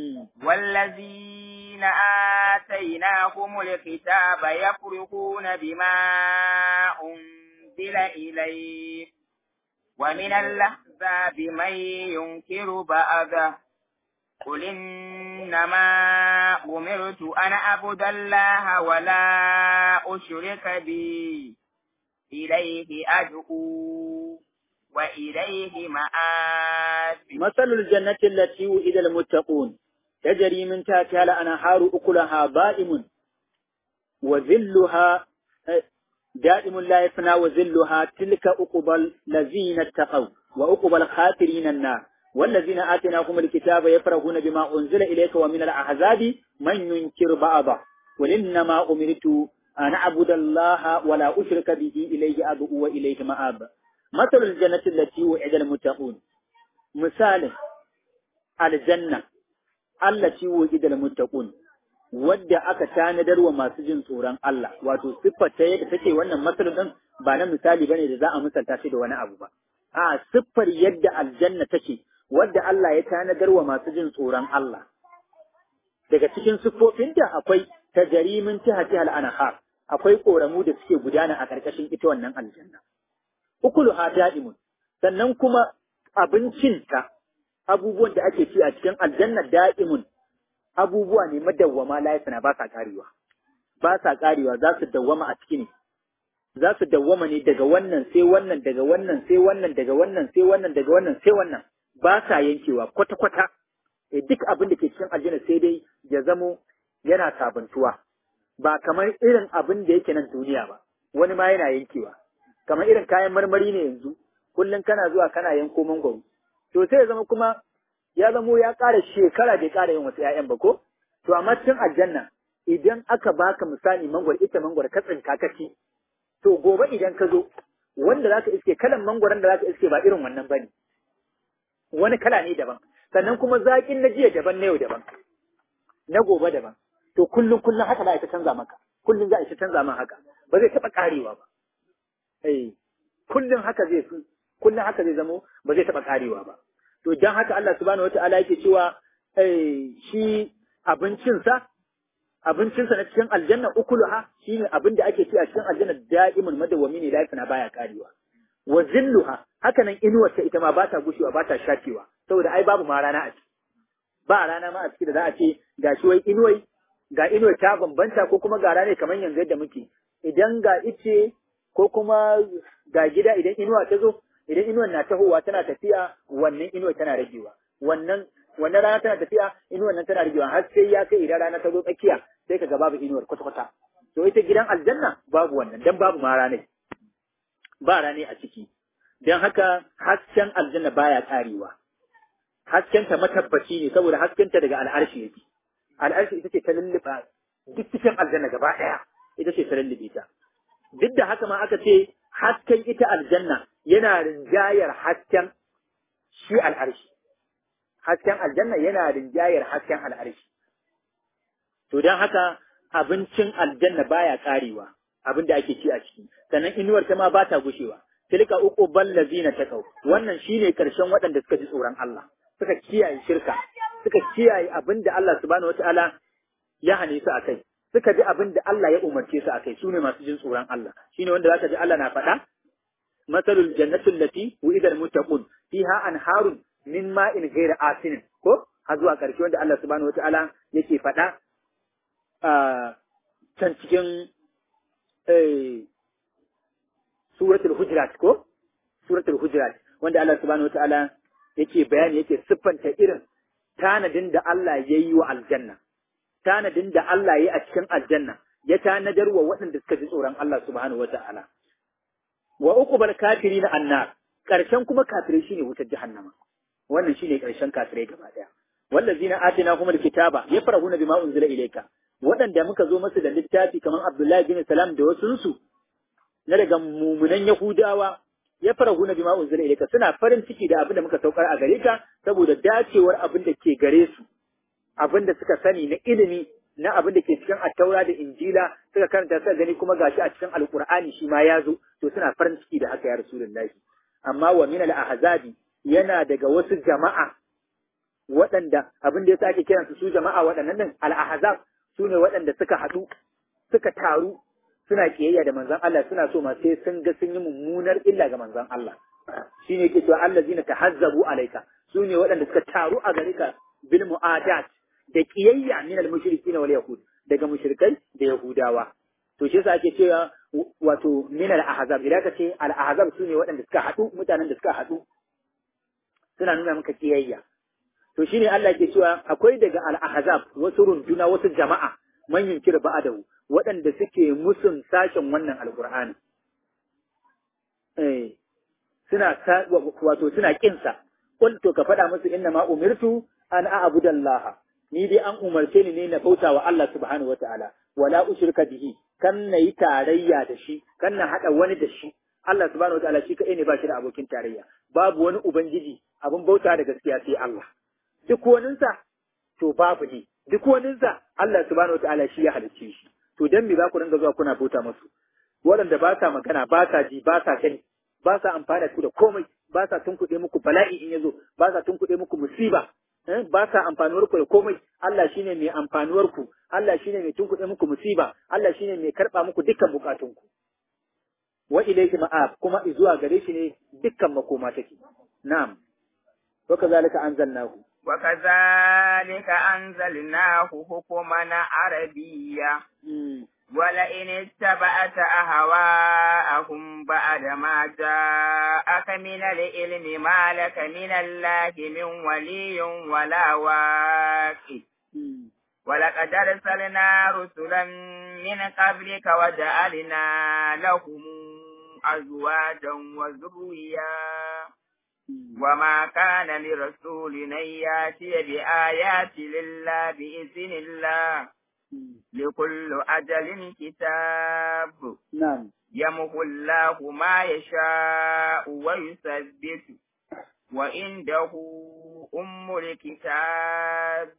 والذين آتيناهم الكتاب يفرحون بما أنزل إليك ومن الأحزاب من ينكر بعضه قل إنما أمرت أن أعبد الله ولا أشرك به إليه أدعو وإليه مآب مثل الجنة التي وعد المتقون تجري من تحتها الأنهار أكلها دائم وذلها دائم لا يفنى وذلها تلك أقبى الذين اتقوا وأقبى الخاسرين النار والذين آتيناهم الكتاب يفرحون بما أنزل إليك ومن الأحزاب من ينكر بعضه قل إنما أمرت أن أعبد الله ولا أشرك به إليه أدعو وإليه مآب مثل الجنة التي وعد المتقون مثال الجنة التي وعد المتقون wadda aka tanadar wa masu jin tsoron Allah wato siffar ta yadda take wannan matsalin din ba na misali bane da za a misalta shi da wani abu ba a siffar yadda aljanna take wadda Allah ya tanadar wa masu jin tsoron Allah daga cikin siffofinta akwai tajarimin tihati al-anhar akwai koramu da suke gudana a ƙarƙashin ita wannan aljanna ukuluha da'imun sannan kuma abincinta abubuwan da ake ci a cikin aljanna da'imun abubuwa ne madawwama layasana ba sa karewa ba sa karewa za su dawwama a ciki ne za su dawwama ne daga wannan sai wannan daga wannan sai wannan daga wannan sai wannan daga wannan sai wannan ba sa yankewa kwata kwata e duk abin da ke cikin aljanna sai dai ya zamo yana sabuntuwa ba kamar irin abin da yake nan duniya ba wani ma yana yankewa kamar irin kayan marmari ne yanzu kullum kana zuwa kana yanko mangwaro to sai ya zama kuma ya zamo ya ƙara shekara bai ƙara yin wasu ‘ya'yan ba ko to amma cikin aljanna idan aka baka misali mangwaro ita mangwaro ka tsinka ka ci to gobe idan ka zo wanda zaka iske kalan mangwaron da zaka iske ba irin wannan bane wani kala ne daban sannan kuma zaƙin na jiya daban na yau daban na gobe daban to kullum kullum haka za a ta canza maka kullum za a ta canza man haka ba zai taɓa ƙarewa ba eh kullum haka zai fi kullum haka zai zamo ba zai taɓa ƙarewa ba to dan haka Allah subhanahu wataala yake cewa eh shi abincinsa abincinsa na cikin aljanna ukuluha shine abin da ake ci a cikin aljanna da'imun madawwami ne lafiya baya karewa wa zilluha haka nan inuwar ta ita ma ba ta gushewa ba ta shafewa saboda ai babu ma rana a ciki ba rana ma a ciki da za a ce ga shi wai inuwai ga inuwar ta bambanta ko kuma ga rana kamar yanzu yadda muke idan ga ice ko kuma ga gida idan inuwa ta zo idan inuwar na tahowa tana tafiya wannan inuwar tana ragewa wannan wannan rana tana tafiya inuwar nan tana ragewa har sai ya kai idan rana ta zo tsakiya sai ka ga babu inuwar kwata-kwata to ita gidan aljanna babu wannan dan babu ma ranai ba rane a ciki dan haka hasken aljanna baya karewa haskenta matabbaci ne saboda haskenta daga al'arshi yake al'arshi ita ce ta lulluɓa duk cikin aljanna gaba ɗaya ita ce ta lullube ta duk da haka ma aka ce hasken ita aljanna yana rinjayar hasken shi al'arshi hasken aljanna yana rinjayar hasken al'arshi to don haka abincin aljanna baya karewa abin da ake ci a ciki sannan inuwar ta ma ba ta gushewa tilka uku ballazina takau wannan shine karshen waɗanda suka ji tsoron Allah suka kiyaye shirka suka kiyaye abin da Allah subhanahu wataala ya hane su akai suka ji abin da Allah ya umarce su akai su ne masu jin tsoron Allah shine wanda zaka ji Allah na faɗa masalul jannatu allati wu'ida almuttaqun fiha anharun min ma'in ghayra asin ko har zuwa ƙarshe wanda Allah subhanahu wataala yake faɗa a can cikin suratul hujurat ko suratul hujurat wanda Allah subhanahu wataala yake bayani yake siffanta irin tanadin da Allah ya yi wa aljanna tanadin da Allah ya yi a cikin aljanna ya tanadar wa waɗanda suka ji tsoron Allah subhanahu wataala wa uqbal kafirin annar karshen kuma kafirai shine wutar jahannama wannan shine karshen kafirai gaba daya wallazina atinahumul kitaba yafrahuna bima unzila ilayka waɗanda muka zo masu da littafi kamar Abdullahi bin Salam da wasunsu na daga mumunan Yahudawa ya fara huna bima unzila ilayka suna farin ciki da abin da muka saukar a gare ka saboda dacewar abin da ke gare su abin da suka sani na ilimi na abin da ke cikin attaura da injila suka karanta suka gani kuma gashi a cikin alqur'ani shi ma ya zo to suna farin ciki da haka ya rasulullahi amma wa min al-ahzabi yana daga wasu jama'a waɗanda abin da ya sake kiransu su jama'a waɗannan din al-ahzab su ne waɗanda suka haɗu suka taru suna ƙiyayya da manzon Allah suna so ma sai sun ga sun yi mummunar illa ga manzon Allah shi ne ke cewa Allah zina ta hazzabu alaika su ne waɗanda suka taru a gare ka bil mu'adat da ƙiyayya min al mushrikin wal yahud daga mushrikai da yahudawa to shi yasa ake cewa wato min al ahzab idan ka ce al ahzab su ne waɗanda suka haɗu mutanen da suka haɗu suna nuna maka ƙiyayya to shine Allah ke cewa akwai daga al-ahzab wasu runduna wasu jama'a man yunkir ba'dahu waɗanda suke musun sashen wannan alqur'ani eh suna wato suna kinsa qul to ka faɗa musu inna ma umirtu an a'budallaha ni dai an umarce ni ne na bauta wa Allah subhanahu wataala wala ushrika bihi kan na yi tarayya da shi kan na haɗa wani da shi Allah subhanahu wataala shi kaɗai ne ba shi da abokin tarayya babu wani ubangiji abin bauta da gaskiya sai Allah duk waninsa to babu ne duk waninsa Allah subhanahu wataala shi ya halicce shi to dan me za ku dinga zuwa kuna bauta musu waɗanda ba sa magana ba sa ji ba sa gani ba sa amfana ku da komai ba sa tunkuɗe muku bala'i in yazo ba sa tunkuɗe muku musiba ba sa amfanuwar ku da komai Allah shine mai amfanuwar ku Allah shine mai tunkuɗe muku musiba Allah shine mai karɓa muku dukkan bukatunku wa ilayhi ma'ab kuma zuwa gare shi ne dukkan makoma take na'am wa kazalika anzalnahu وكذلك أنزلناه حكما عربيا ولئن اتبعت أهواءهم بعد ما جاءك من العلم ما لك من الله من ولي ولا واقف ولقد أرسلنا رسلا من قبلك وجعلنا لهم أزواجا وذريا وما كان لرسول أن يأتي بآيات إلا بإذن الله لكل أجل كتاب نعم يمحو الله ما يشاء ويثبت وعنده أم الكتاب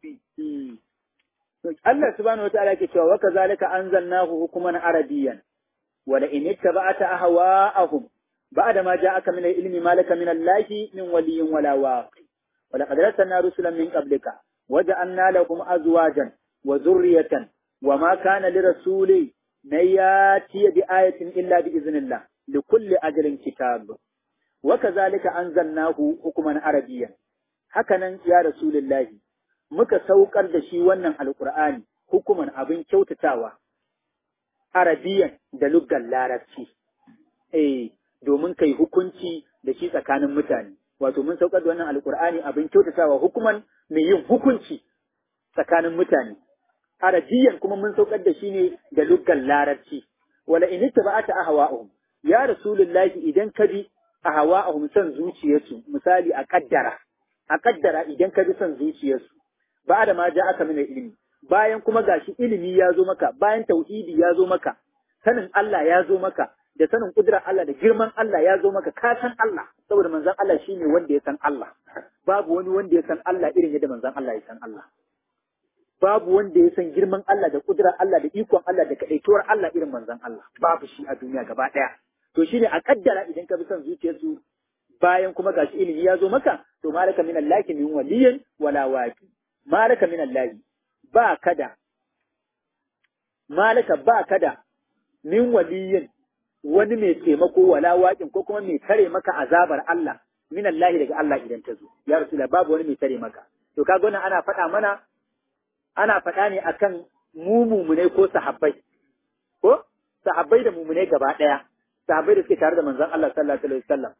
Allah subhanahu wa ta'ala ke cewa wa kazalika anzalnahu hukuman arabiyyan wa la in ittaba'ta ahwa'ahum ba'da ma ja'aka min al-ilmi ma laka min Allahi min waliyyin wala waqi wa laqad arsalna rusulan min qablika wa ja'alna lakum azwajan wa dhurriyatan wa ma kana lirasuli an yati bi ayatin illa bi iznillah likulli ajalin kitab wa kazalika anzalnahu hukuman arabiyyan hakanan ya rasulullahi muka saukar da shi wannan alkur'ani hukuman abin kyautatawa arabiyan da luggan larabci eh domin kai hukunci da shi tsakanin mutane wato mun saukar da wannan alkur'ani abin kyautatawa hukuman mai yin hukunci tsakanin mutane arabiyan kuma mun saukar da shi ne da luggan larabci wala in ittaba'ata ahwa'uhum ya rasulullahi idan ka bi ahwa'uhum son zuciyarsu misali a kaddara a kaddara idan ka bi son zuciyarsu ba da ma ja aka mina ilimi bayan kuma gashi ilimi ya zo maka bayan tauhidi ya zo maka sanin Allah ya zo maka da sanin kudurar Allah da girman Allah ya zo maka ka san Allah saboda manzon Allah shine wanda ya san Allah babu wani wanda ya san Allah irin yadda manzon Allah ya san Allah babu wanda ya san girman Allah da kudurar Allah da ikon Allah da kadaituwar Allah irin manzon Allah babu shi a duniya gaba daya to shine a kaddara idan ka bi son zuciyarsu bayan kuma gashi ilimi ya zo maka to malaka min Allah min waliyin wala waqi malaka min Allah ba kada malaka ba kada min waliyin wani mai taimako wala waƙin ko kuma mai tare maka azabar Allah min Allah daga Allah idan ta zo ya rasula babu wani mai tare maka to kaga wannan ana faɗa mana ana faɗa ne akan mu mumune ko sahabbai ko sahabbai da mumune gaba ɗaya sahabbai da suke tare da manzon Allah sallallahu alaihi wasallam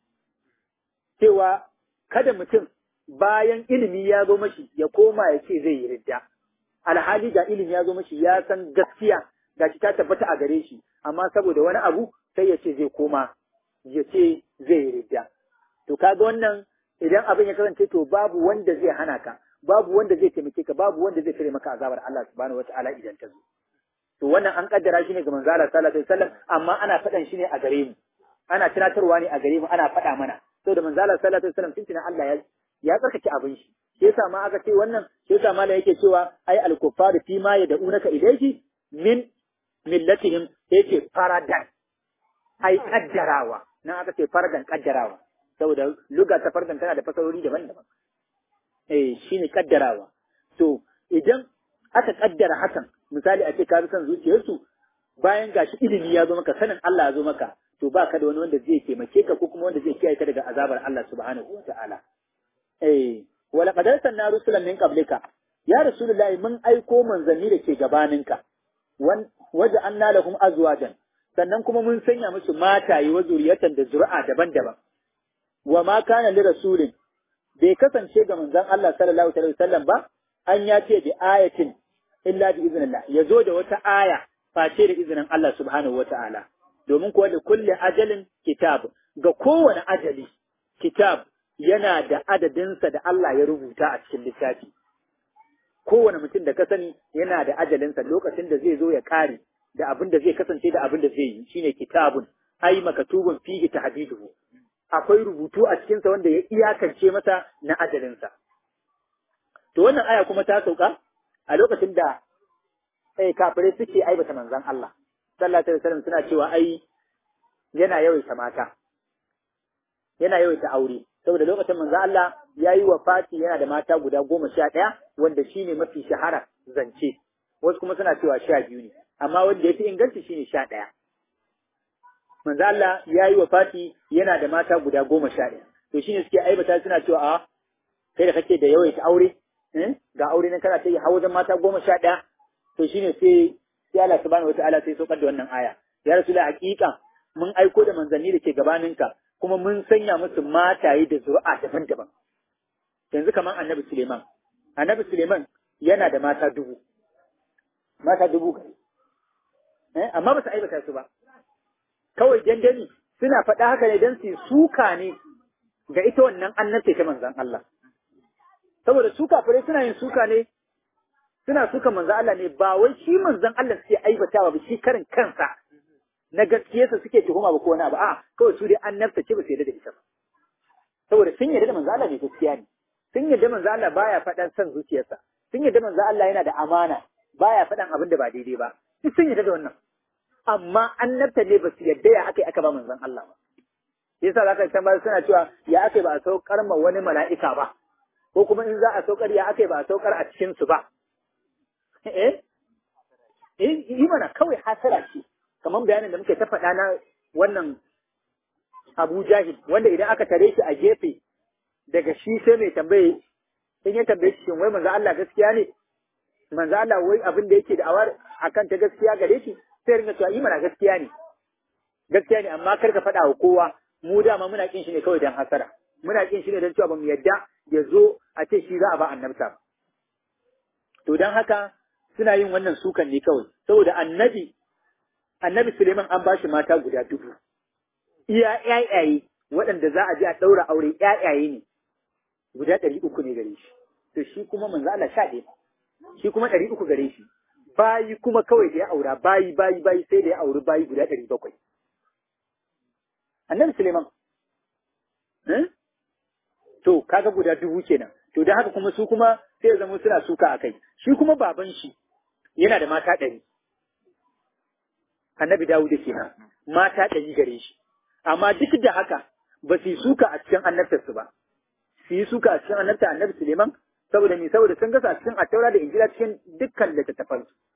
cewa kada mutum bayan ilimi ya zo mashi ya koma ya ce zai yi ridda alhali ga ilimi ya zo mashi ya san gaskiya ga shi ta tabbata a gare shi amma saboda wani abu sai ya ce zai koma ya ce zai yi ridda to kaga wannan idan abin ya kasance to babu wanda zai hana ka babu wanda zai taimake ka babu wanda zai tare maka azabar Allah subhanahu wataala idan ta zo to wannan an kaddara shi ne ga manzo Allah sallallahu alaihi wasallam amma ana faɗan shi ne a gare mu ana tunatarwa ne a gare mu ana faɗa mana saboda manzo Allah sallallahu alaihi wasallam tuntuna Allah ya ya tsarkake abin shi shi yasa ma aka ce wannan shi yasa malam yake cewa ai al-kuffaru fi ma yad'unaka ilayhi min millatihim yake faradan ai kaddarawa nan aka ce faradan kaddarawa saboda luga ta fardan tana da fasarori daban-daban eh shine kaddarawa to idan aka kaddara hakan misali a ce ka bi son zuciyarsu bayan gashi ilimi ya zo maka sanin Allah ya zo maka to ba ka da wani wanda zai taimake ka ko kuma wanda zai kiyaye ka daga azabar Allah subhanahu wa ta'ala eh wala qad arsalna rusulan min qablika ya rasulullahi mun aiko manzanni da ke gabaninka wan waja anna lahum azwajan sannan kuma mun sanya musu mataye wa zuriyatan da zuri'a daban-daban wa ma kana li rasulin bai kasance ga manzon Allah sallallahu alaihi wasallam ba an ya ce bi ayatin illa bi iznillah yazo da wata aya face da izinin Allah subhanahu wata'ala domin kuwa da kulle ajalin kitab ga kowane ajali kitab yana da adadinsa da Allah ya rubuta a cikin littafi. Kowane mutum da ka sani yana da ajalinsa lokacin da zai zo ya kare da abin da zai kasance da abin da zai yi shine kitabun ai makatubun fihi tahdiduhu akwai rubutu a cikinsa wanda ya iyakance masa na ajalinsa. To wannan aya kuma ta sauka a lokacin da eh kafirai suke aibata manzon Allah sallallahu alaihi wasallam suna cewa ai yana yawaita mata yana yawaita aure saboda lokacin manzo Allah ya yi wa Fati yana da mata guda goma sha ɗaya wanda shi ne mafi shahara zance wasu kuma suna cewa sha biyu ne amma wanda ya fi inganci shi ne sha ɗaya manzo Allah ya yi wa Fati yana da mata guda goma sha ɗaya to shi ne suke aibata suna cewa a kai da kake da yawaita aure ga aure nan kana ta yi hawa mata goma sha ɗaya to shi ne sai sai Allah subhanahu wataala sai saukar da wannan aya ya rasu da hakika mun aiko da manzanni da ke gabaninka kuma mun sanya musu mataye da zuri'a daban-daban. Yanzu kamar annabi Suleiman. Annabi Suleiman yana da mata dubu mata dubu gare eh amma ba su aibata su ba kawai dandali suna faɗa haka ne don su suka ne ga ita wannan annabce ta manzan Allah saboda su kafirai suna yin suka ne suna suka manzan Allah ne ba wai shi manzan Allah suke aibatawa ba shi karin kansa na gaskiyarsa suke tuhuma ba ko wani abu a kawai su dai annabta ce ba su yarda da ita ba saboda sun yarda da manzan Allah ne gaskiya ne sun yarda manzan Allah baya faɗan son zuciyarsa sun yarda manzan Allah yana da amana baya faɗan abin da ba daidai ba duk sun yarda da wannan amma annabta ne ba su yarda ya aka yi aka ba manzan Allah ba yasa za ka tambayar suna cewa ya aka ba a saukar ma wani mala'ika ba ko kuma in za a saukar ya aka ba a saukar a cikin su ba eh eh yi mana kawai hasara ce kamar bayanin da muke ta faɗa na wannan Abu Jahil wanda idan aka tare shi a gefe daga shi sai mai tambaye in ya tambaye shi shin wai manzo Allah gaskiya ne manzo Allah wai abin da yake da awar akan ta gaskiya gare shi sai ringa cewa yi mana gaskiya ne gaskiya ne amma kar ka faɗa wa kowa mu dama muna kin shi ne kawai dan hasara muna kin shi ne dan cewa bamu yadda ya zo a ce shi za a ba annabta to dan haka suna yin wannan sukan ne kawai saboda annabi annabi Suleiman an bashi mata guda dubu iya ƴaƴaye waɗanda za a je a ɗaura aure ƴaƴaye ne guda ɗari uku ne gare shi to shi kuma manzo Allah sha ɗaya shi kuma ɗari uku gare shi bayi kuma kawai da ya aura bayi bayi bayi sai da ya auri bayi guda ɗari bakwai annabi Suleiman. To, kaga guda dubu kenan. To, don haka kuma su kuma sai ya zama suna suka a kai. Shi kuma baban shi yana da mata ɗari. Annabi Dawuda kenan. Mata ɗari gare shi. Amma duk da haka ba su yi suka a cikin annabtarsu ba. Su yi suka a cikin annabta annabi Suleiman saboda me saboda sun gasa cikin attaura da injila cikin dukkan littattafan su.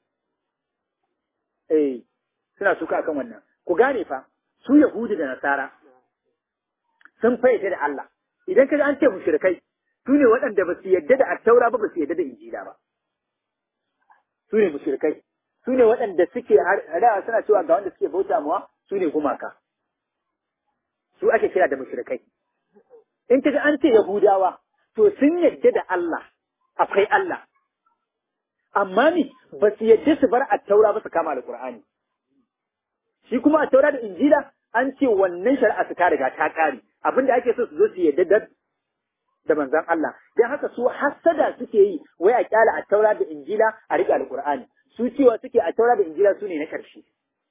Eh, suna suka akan wannan. Ku gane fa, su Yahudu da Nasara sun fayyade da Allah. Idan kaji an ce mushrikai, su ne waɗanda ba su yadda da attaura ba ba su yadda da injila ba. Su ne mushrikai. Su ne waɗanda suke hadawa suna cewa ga wanda suke bauta mawa su ne gumaka. Su ake kira da mushrikai. In kaji an ce Yahudawa, to sun yadda da Allah, akwai Allah. Amma ni ba su yadda su bar attaura ba su kama Alƙur'ani. Shi kuma a taura da Injila an ce wannan shari'a su ta riga ta ƙare abinda ake so su zo su yadda da da manzon Allah dan haka su hassada suke yi wai a kyala a taura da Injila a riƙe Alƙur'ani su cewa suke a taura da Injila su ne na ƙarshe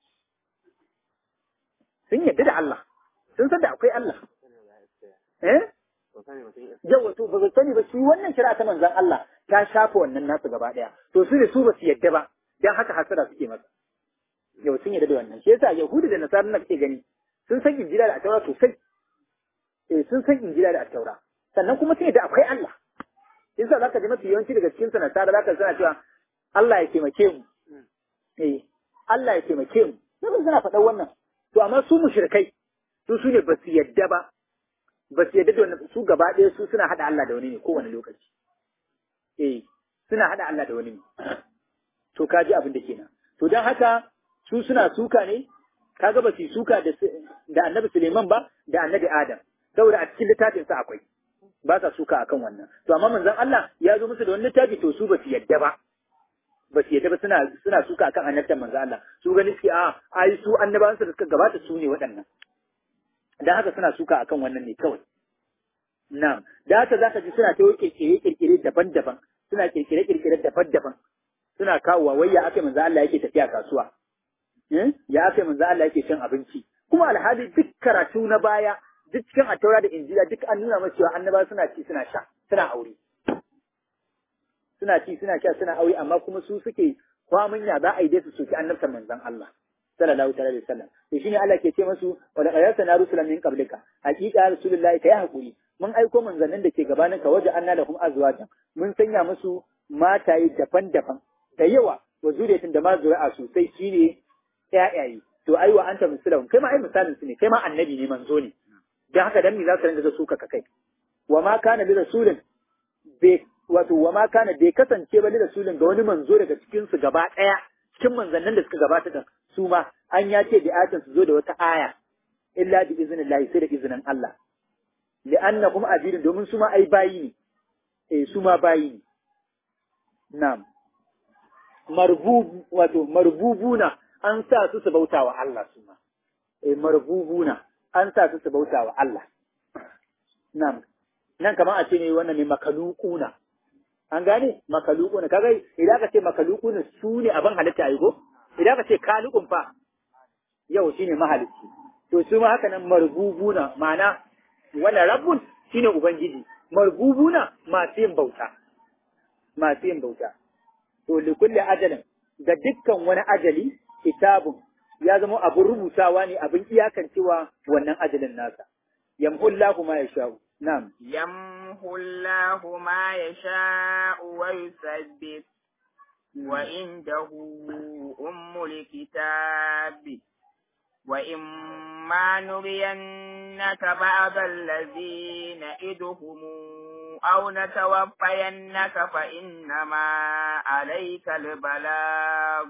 sun yadda da Allah sun san da akwai Allah eh yawa to ba su sani ba shi wannan shari'a ta manzon Allah ta shafa wannan nasu gaba ɗaya to su ne su ba su yadda ba dan haka hasada suke masa yau sun yarda da wannan shi yasa yahudu da nasara na kake gani sun san injila da attaura sosai eh sun san injila da attaura sannan kuma sun yarda akwai Allah yasa zaka ji mafi yawanci daga cikin nasara zaka sana cewa Allah ya taimake mu eh Allah ya taimake mu sai suna faɗan wannan to amma su mushrikai su su ne ba su yarda ba ba su yarda da wannan su gaba ɗaya su suna hada Allah da wani ne kowane lokaci eh suna hada Allah da wani ne to ka ji abin da kenan to don haka su suna suka ne kaga ba su suka da da annabi Suleiman ba da annabi Adam saboda a cikin littafin sa akwai ba sa suka akan wannan to amma manzon Allah ya zo musu da wani littafi to su ba su yadda ba ba su yadda ba suna suna suka akan annabtan manzon Allah su gani suke a ai su annabawan su da suka gabata su ne waɗannan dan haka suna suka akan wannan ne kawai na'am da haka zaka ji suna ta kirkire kirkire daban-daban suna kirkire kirkire daban-daban suna kawowa wai ya aka manzo Allah yake tafiya kasuwa ya aka manzo Allah yake cin abinci kuma alhali duk karatu na baya duk cikin attaura da injila duk an nuna masa cewa annaba suna ci suna sha suna aure suna ci suna sha suna aure amma kuma su suke kwamin ya za a yi dai su soki annabtan manzon Allah sallallahu alaihi wasallam to shine Allah ke ce masu wa da qayyata na rusulan min qablika haqiqa rasulullahi kai hakuri mun aiko manzannin da ke gabaninka waje anna lahum azwajan mun sanya musu mataye daban-daban da yawa wa zuriyatin da ma zuri'a sosai shine ƴaƴaye to ai wa anta misalahum kai ma ai misalin su ne kai ma annabi ne manzo ne dan haka dan me za su rinka da suka ka kai wa ma kana li rasulin bai wato wa ma kana bai kasance ba li rasulin ga wani manzo daga cikin su gaba daya cikin manzannin da suka gabata da su ma an ya ce bi ayatin su zo da wata aya illa bi iznillahi sai da izinin Allah li'annahum abidun domin su ma ai bayi ne eh su ma bayi ne na'am marbubu wato marbubuna an sa su su bautawa Allah su ma eh marbubuna an sa su su bautawa Allah na'am nan kamar a ce ne wannan ne makalukuna an gane makalukuna kaga idan ka ce makalukuna su ne abin halitta ai ko idan ka ce kalukun fa yau shine mahalicci to su ma haka nan marbubuna ma'ana wannan rabbun shine ubangiji marbubuna masu yin bauta masu yin bauta to li kulli ajalin ga dukkan wani ajali kitabun ya zama abin rubutawa ne abin iyakancewa wannan ajalin nasa yamhullahu ma yasha'u na'am يمحو الله ما يشاء ويثبت وعنده أم الكتاب وإما نرينك بعض الذين نعدهم أو نتوفينك فإنما عليك البلاغ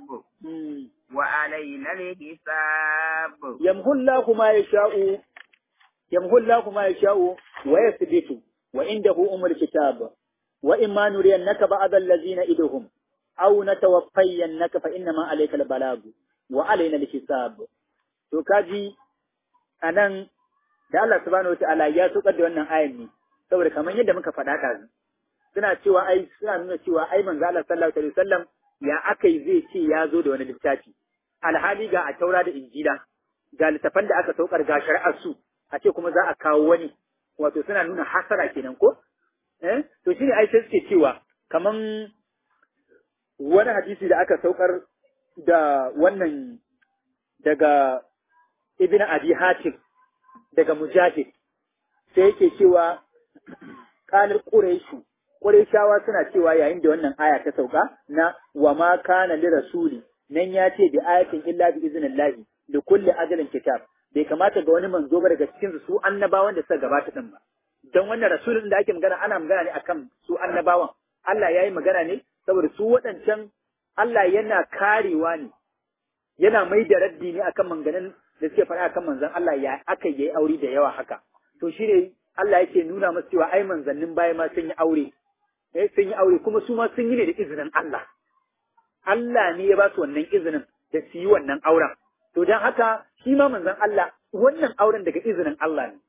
وعلينا الحساب yamhullahu ma yasha'u yamhullahu ma yasha'u wa yathbitu wa indahu umul kitab wa imma nuriyannaka ba'd allazina iduhum aw natawaffayannaka fa innama alayka albalag wa alayna alhisab to kaji anan da Allah subhanahu wataala ya tukar da wannan ayan ne saboda kamar yadda muka faɗa ɗazu suna cewa ai suna nuna cewa ai manzo Allah sallallahu alaihi wasallam ya akai zai ce ya zo da wani littafi alhali ga a taura da injila ga littafan da aka saukar ga shari'ar su a ce kuma za a kawo wani wato suna nuna hasara kenan ko eh to shine ai sai suke cewa kaman wani hadisi da aka saukar da wannan daga ibn abi hatim daga mujahid sai yake cewa qalar quraishu quraishawa suna cewa yayin da wannan aya ta sauka na wa ma kana li rasuli nan ya ce bi ayatin illa bi iznillahi li kulli ajalin kitab bai kamata ga wani manzo ba daga cikin su annabawan da suka gabata din ba dan wannan rasulun da ake magana ana magana ne akan su annabawan Allah yayi magana ne saboda su waɗancan Allah yana karewa ne yana mai da raddi ne akan manganin da suke faɗa akan manzon Allah ya aka yi aure da yawa haka to shi ne Allah yake nuna masu cewa ai manzannin baya ma sun yi aure eh sun yi aure kuma su ma sun yi ne da izinin Allah Allah ne ya ba su wannan izinin da su yi wannan auren to dan haka shi ma manzon Allah wannan auren daga izinin Allah ne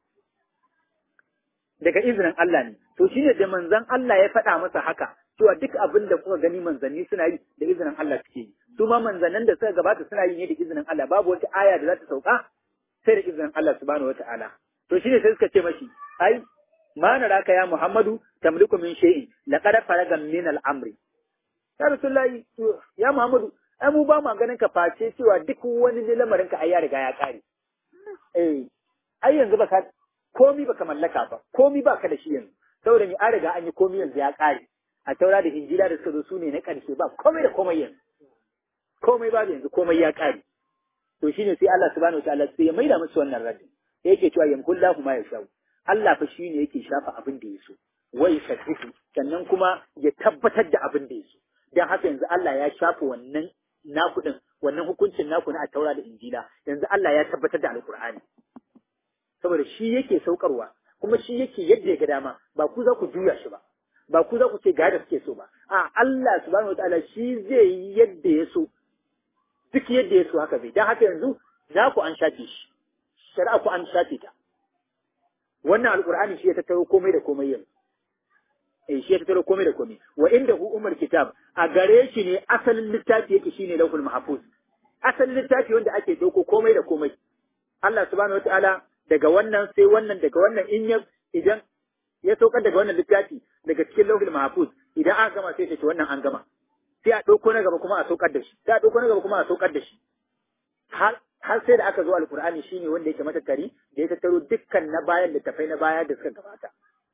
daga izinin Allah ne to shi ne da manzon Allah ya faɗa masa haka cewa duk abin da kuka gani manzanni suna yi da izinin Allah suke yi su ma manzannin da suka gabata suna yi ne da izinin Allah babu wata aya da za ta sauka sai da izinin Allah subhanahu wata'ala to shine sai suka ce mashi ai ma naraka ya Muhammadu tamliku min shay'in laqad faraga min al-amri ya rasulullahi ya Muhammadu ai mu ba mu ganin ka face cewa duk wani lamarin ka ai ya riga ya kare eh ai yanzu baka komi baka mallaka ba komi baka da shi yanzu saboda ni an riga an yi komi yanzu ya kare a taura da injila da suka zo su ne na ƙarshe ba komai da komai yanzu komai ba yanzu komai ya ƙare to shine sai Allah subhanahu wataala sai ya maida musu wannan radin sai yake cewa yamkullahu ma yashau Allah fa shine yake shafa abin da yaso wai sakifu sannan kuma ya tabbatar da abin da yaso dan haka yanzu Allah ya shafa wannan naku din wannan hukuncin naku na a taura da injila yanzu Allah ya tabbatar da alqur'ani saboda shi yake saukarwa kuma shi yake yadda ya ga dama ba ku za ku juya shi ba ba ku za ku ce ga da suke so ba a Allah subhanahu wataala shi zai yi yadda ya so duk yadda ya so haka zai dan haka yanzu za ku an shafe shi shari'a ku an shafe ta wannan alqur'ani shi ya tattaro komai da komai yanzu eh shi ya tattaro komai da komai wa inda hu umar kitab a gare shi ne asalin littafi yake shine lauhul mahfuz asalin littafi wanda ake dauko komai da komai Allah subhanahu wataala daga wannan sai wannan daga wannan in ya idan ya saukar daga wannan littafi daga cikin lauhul mahfuz idan aka gama sai ce wannan an gama sai a ɗauko na gaba kuma a saukar da shi sai a ɗauko na gaba kuma a saukar da shi har har sai da aka zo alkur'ani shine wanda yake matattari da ya tattaro dukkan na bayan littafai na baya da suka gabata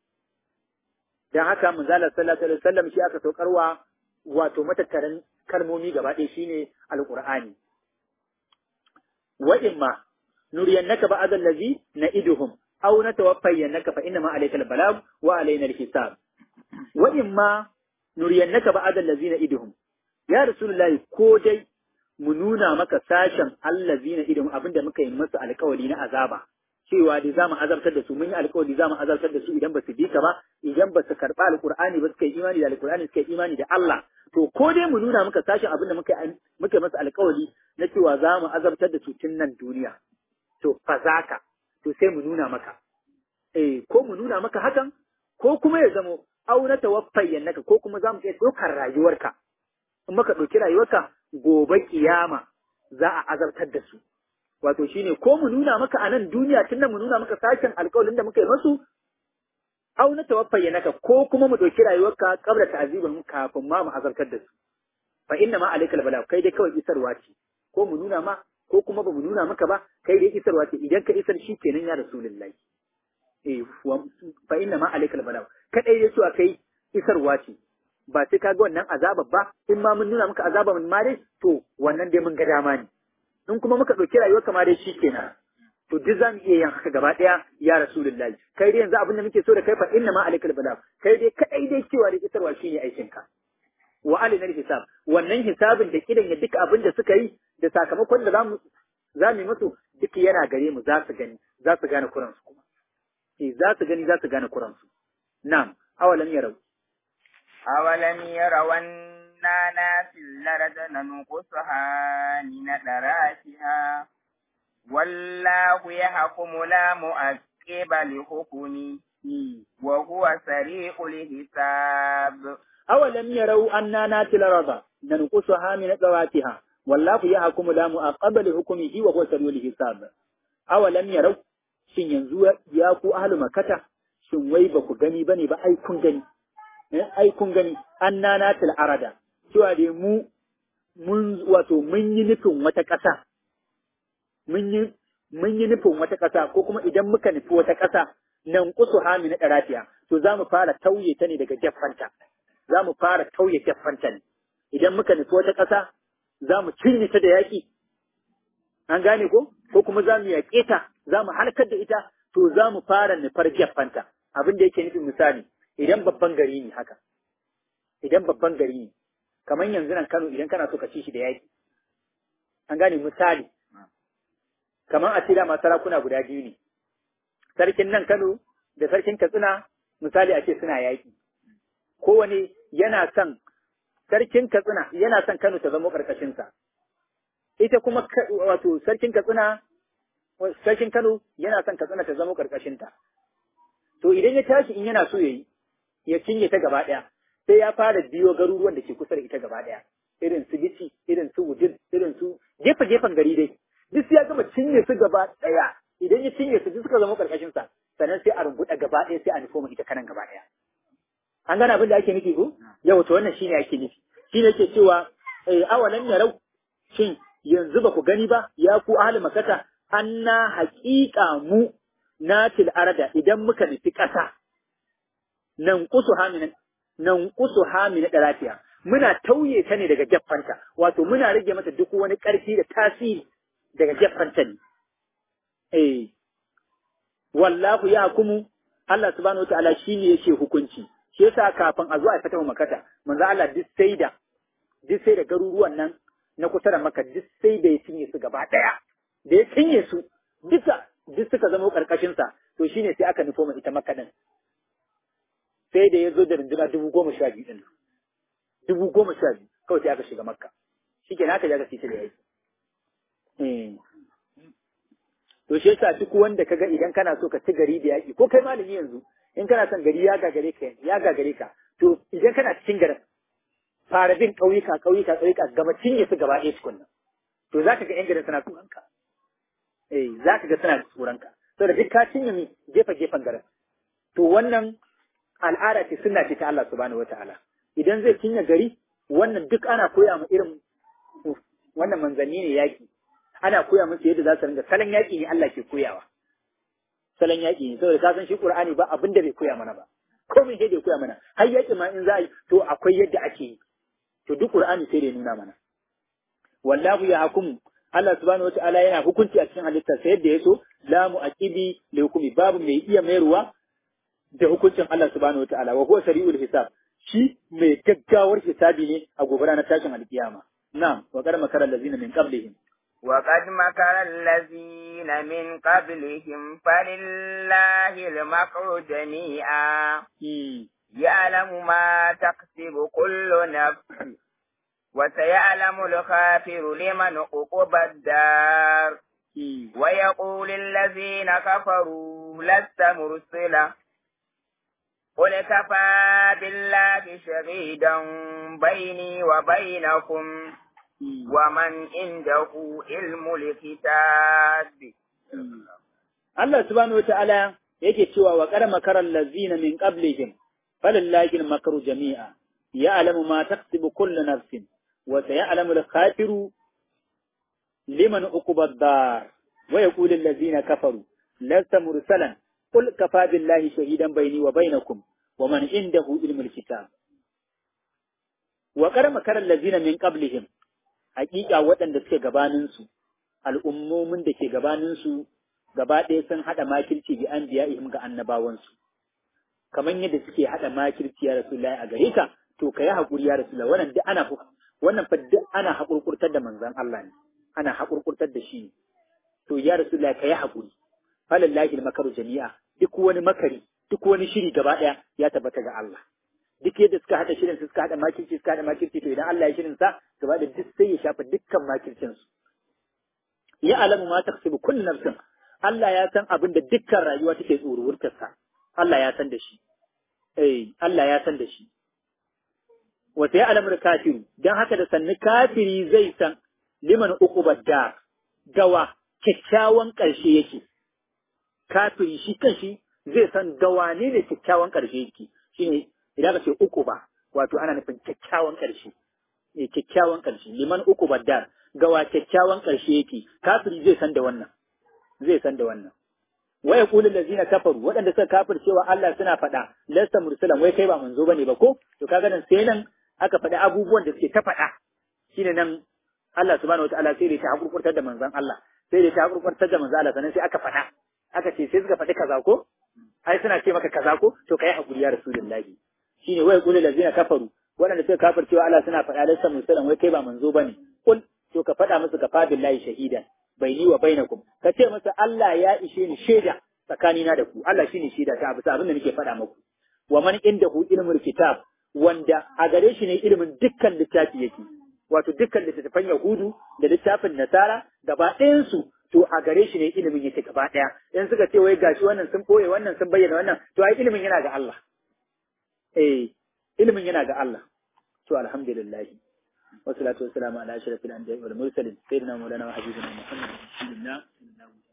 dan haka manzalar sallallahu alaihi wasallam shi aka saukarwa wato matattarin kalmomi gaba ɗaya shine alkur'ani wa imma nuriyannaka ba'd allazi na'iduhum aw natawaffayannaka fa inna ma alayka al-balagh wa alayna al-hisab wa imma nuriyannaka ba'd allazina iduhum ya rasulullahi ko dai mu nuna maka sashen allazina iduhum abinda muka yi masa alkawari na azaba cewa da zamu azabtar da su mun yi alƙawari zamu azabtar da su idan ba su bi ka ba idan ba su karɓa alƙur'ani ba suka yi imani da alƙur'ani suka yi imani da Allah to ko dai mu nuna maka sashen abin da muka muka masa alƙawari na cewa za mu azabtar da su tun nan duniya to fa zaka to sai mu nuna maka eh ko mu nuna maka hakan ko kuma ya zamo au na tawaffayan naka ko kuma za mu iya ɗaukar rayuwarka in muka ɗauki rayuwarka gobe kiyama za a azabtar da su wato shine ko mu nuna maka a nan duniya tun nan mu nuna maka sashen alƙawarin da muka yi masu au na tawaffayan naka ko kuma mu ɗauki rayuwarka kabla ta'azibin kafin ma mu azabtar da su fa inna ma alaikal bala kai dai kawai isarwa ce ko mu nuna ma ko kuma ba mu nuna maka ba kai dai isarwa ce idan ka isar shi kenan ya rasulullahi eh fa inna ma alaikal bala kadai dai cewa kai isarwa ce ba sai ka ga wannan azaba ba in ma mun nuna maka azaba mun ma dai to wannan dai mun ga dama ne in kuma muka ɗauki rayuwar kama dai shi kenan to duk za mu iya yin haka gaba ɗaya ya rasulullahi kai dai yanzu abin da muke so da kai fa inna ma alaikal bala kai dai kadai dai cewa dai isarwa shine aikin ka wa alinar hisab wannan hisabin da kidan ya duka abin da suka yi da sakamakon da zamu za mu yi musu duk yana gare mu za su gani za su gane kuran su kuma eh za su gani za su gane kuran su na'am awalam yarau awalam yarau anna nasil larada nanqusaha min darasiha wallahu yahkumu la mu'aqqiba li hukmi wa huwa sari'ul hisab أولم يروا أننا ناتي الأرض ننقصها من ذواتها والله يحكم لا مؤقب لحكمه وهو سريع الحساب أولم يروا shin yanzu ya ku ahlu makata shin wai ba ku gani bane ba ai kun gani ai kun gani anna natil arada cewa dai mu mun wato mun yi nufin wata ƙasa mun yi mun yi nufin wata ƙasa ko kuma idan muka nufi wata ƙasa nan kusu hami na ɗarafiya to za mu fara tauye ta ne daga jaffanta za mu fara tauye jaffanta ne idan muka nufi wata ƙasa za mu cinye ta da yaƙi an gane ko ko kuma za mu yaƙe ta za mu halakar da ita to za mu fara nufar jaffanta abin da yake nufin misali idan babban gari ne haka idan babban gari ne kamar yanzu nan Kano idan kana so ka ci shi da yaƙi an gane misali kamar a ce dama sarakuna guda biyu ne sarkin nan Kano da sarkin Katsina misali a ce suna yaƙi kowane yana son sarkin Katsina yana son Kano ta zama ƙarƙashinsa ita kuma wato sarkin Katsina sarkin Kano yana son Katsina ta zama ƙarƙashinta to idan ya tashi in yana so yayi ya cinye ta gaba ɗaya sai ya fara biyo garuruwan da ke kusa da ita gaba ɗaya irin su Bici irin su Wudin irin su gefe gefen gari dai duk ya gama cinye su gaba ɗaya idan ya cinye su duk suka zama ƙarƙashin sa sannan sai a rumbuɗa gaba ɗaya sai a nufo mu ita kanan gaba ɗaya an gane abin da ake nufi ko yau to wannan shine ake nufi shine yake cewa eh awalan yarau shin yanzu ba ku gani ba ya ku ahli makata anna haƙiƙa mu natil arada idan muka nufi ƙasa nan kusu hamina nan kusu hamina da lafiya muna tauye ta ne daga jaffanta wato muna rage mata duk wani ƙarfi da tasiri daga jaffanta ne eh wallahu ya hukumu Allah subhanahu wataala shine yake hukunci shi yasa kafin a zo a fata makata manzo Allah duk sai da duk sai da garuruwan nan na kusa da maka duk sai da ya cinye su gaba daya da ya cinye su duka duk suka zama karkashin sa to shine sai aka nufo ita makka din sai da ya zo da runduna dubu goma sha biyu din dubu goma sha biyu kawai sai aka shiga makka shikenan aka ja ka fita da yaki eh to shi yasa duk wanda kaga idan kana so ka ci gari da yaki ko kai malami yanzu in kana son gari ya gagare ka ya gagare ka to idan kana cikin garin fara bin ƙauyuka ƙauyuka ƙauyuka gaba cinye su gaba ɗaya tukunna to zaka ga yan garin suna tsoron ka eh zaka ga suna tsoron ka saboda duk ka cinye mi gefe gefen garin to wannan al'ada ce sunna ce ta Allah subhanahu wataala idan zai cinye gari wannan duk ana koya mu irin wannan manzanni ne yaki ana koya musu yadda za su ringa salon yaƙi ne Allah ke koyawa salon yaƙi ne saboda ka san shi Qur'ani ba abin da bai koya mana ba komai sai da koya mana har yaƙi ma in za a yi to akwai yadda ake yi to duk Qur'ani sai da nuna mana wallahu ya hukumu Allah subhanahu wata'ala yana hukunci a cikin halitta sai yadda ya so la mu'aqibi li hukumi babu mai iya mayarwa da hukuncin Allah subhanahu wata'ala wa huwa sari'ul hisab shi mai gaggawar hisabi ne a gobe ranar tashin alkiyama na'am wa qad makara allazina min qablihim وقد مكر الذين من قبلهم فلله المكر جميعا يعلم ما تكسب كل نفس وسيعلم الخافر لمن عقب الدار ويقول الذين كفروا لست مرسلا قل كفى بالله شهيدا بيني وبينكم ومن عنده علم الكتاب Allah subhanahu wata'ala yake cewa wa qad makara allazina min qablihim falillahi al-makru jami'a ya'lamu ma taksibu kullu nafsin wa sayalamu al-khafiru liman uquba ad-dar wa yaqulu allazina kafaru lasta mursalan qul kafa billahi shahidan bayni wa bainakum wa man indahu ilmu al-kitab wa qad makara allazina min qablihim haƙiƙa waɗanda suke gabaninsu al'ummomin da ke gabaninsu gaba ɗaya sun haɗa makirci bi an biya ihim ga annabawansu kamar yadda suke haɗa makirci ya rasulullahi a gare ka to ka yi haƙuri ya rasulullahi wannan duk ana wannan fa duk ana haƙurƙurtar da manzon Allah ne ana haƙurƙurtar da shi ne to ya rasulullahi ka yi haƙuri falallahi makaru jami'a duk wani makari duk wani shiri gaba ɗaya ya tabbata ga Allah duk yadda suka haɗa shirin suka haɗa makirci suka haɗa makirci to idan Allah ya shirin sa gaba da duk sai ya shafa dukkan makircin su ya alamu ma taksibu kullu nafsin Allah ya san abin da dukkan rayuwa take tsoruwurtar sa Allah ya san da shi eh Allah ya san da shi wa sai alamul kafiru dan haka da sanni kafiri zai san liman uqubad dar gawa kyakkyawan ƙarshe yake kafiri shi kanshi zai san gawane ne kyakkyawan ƙarshe yake shine idan ka ce uku ba wato ana nufin kyakkyawan ƙarshe eh kyakkyawan ƙarshe liman uku baddar gawa kyakkyawan ƙarshe yake kafiri zai san da wannan zai san da wannan waya kullu lazina kafaru waɗanda suka kafir cewa Allah suna faɗa lasta mursalan wai kai ba manzo bane ba ko to kaga nan sai nan aka faɗi abubuwan da suke ta faɗa shine nan Allah subhanahu wataala sai da ta hakurkurtar da manzon Allah sai da ta hakurkurtar da manzon Allah sannan sai aka faɗa aka ce sai suka faɗi kaza ko ai suna ce maka kaza ko to kai hakuri ya rasulullahi shine wai kullu lazina kafaru waɗanda suka kafir cewa Allah suna faɗa lasta mursalan wai kai ba manzo bane kul to ka faɗa musu ka fa billahi shahidan baini wa bainakum ka ce masa Allah ya ishe ni shaida tsakanina da ku Allah shine shaida ta bisa abin da nake faɗa muku wa man indahu ilmul kitab wanda a gare shi ne ilimin dukkan littafi yake wato dukkan littattafan Yahudu da littafin Nasara gaba ɗayan su to a gare shi ne ilimin yake gaba ɗaya in suka ce wai gashi wannan sun ɓoye wannan sun bayyana wannan to ai ilimin yana ga Allah eh ilimin yana ga Allah to alhamdulillah والصلاة والسلام على أشرف الأنبياء والمرسلين سيدنا مولانا وحبيبنا محمد رسول الله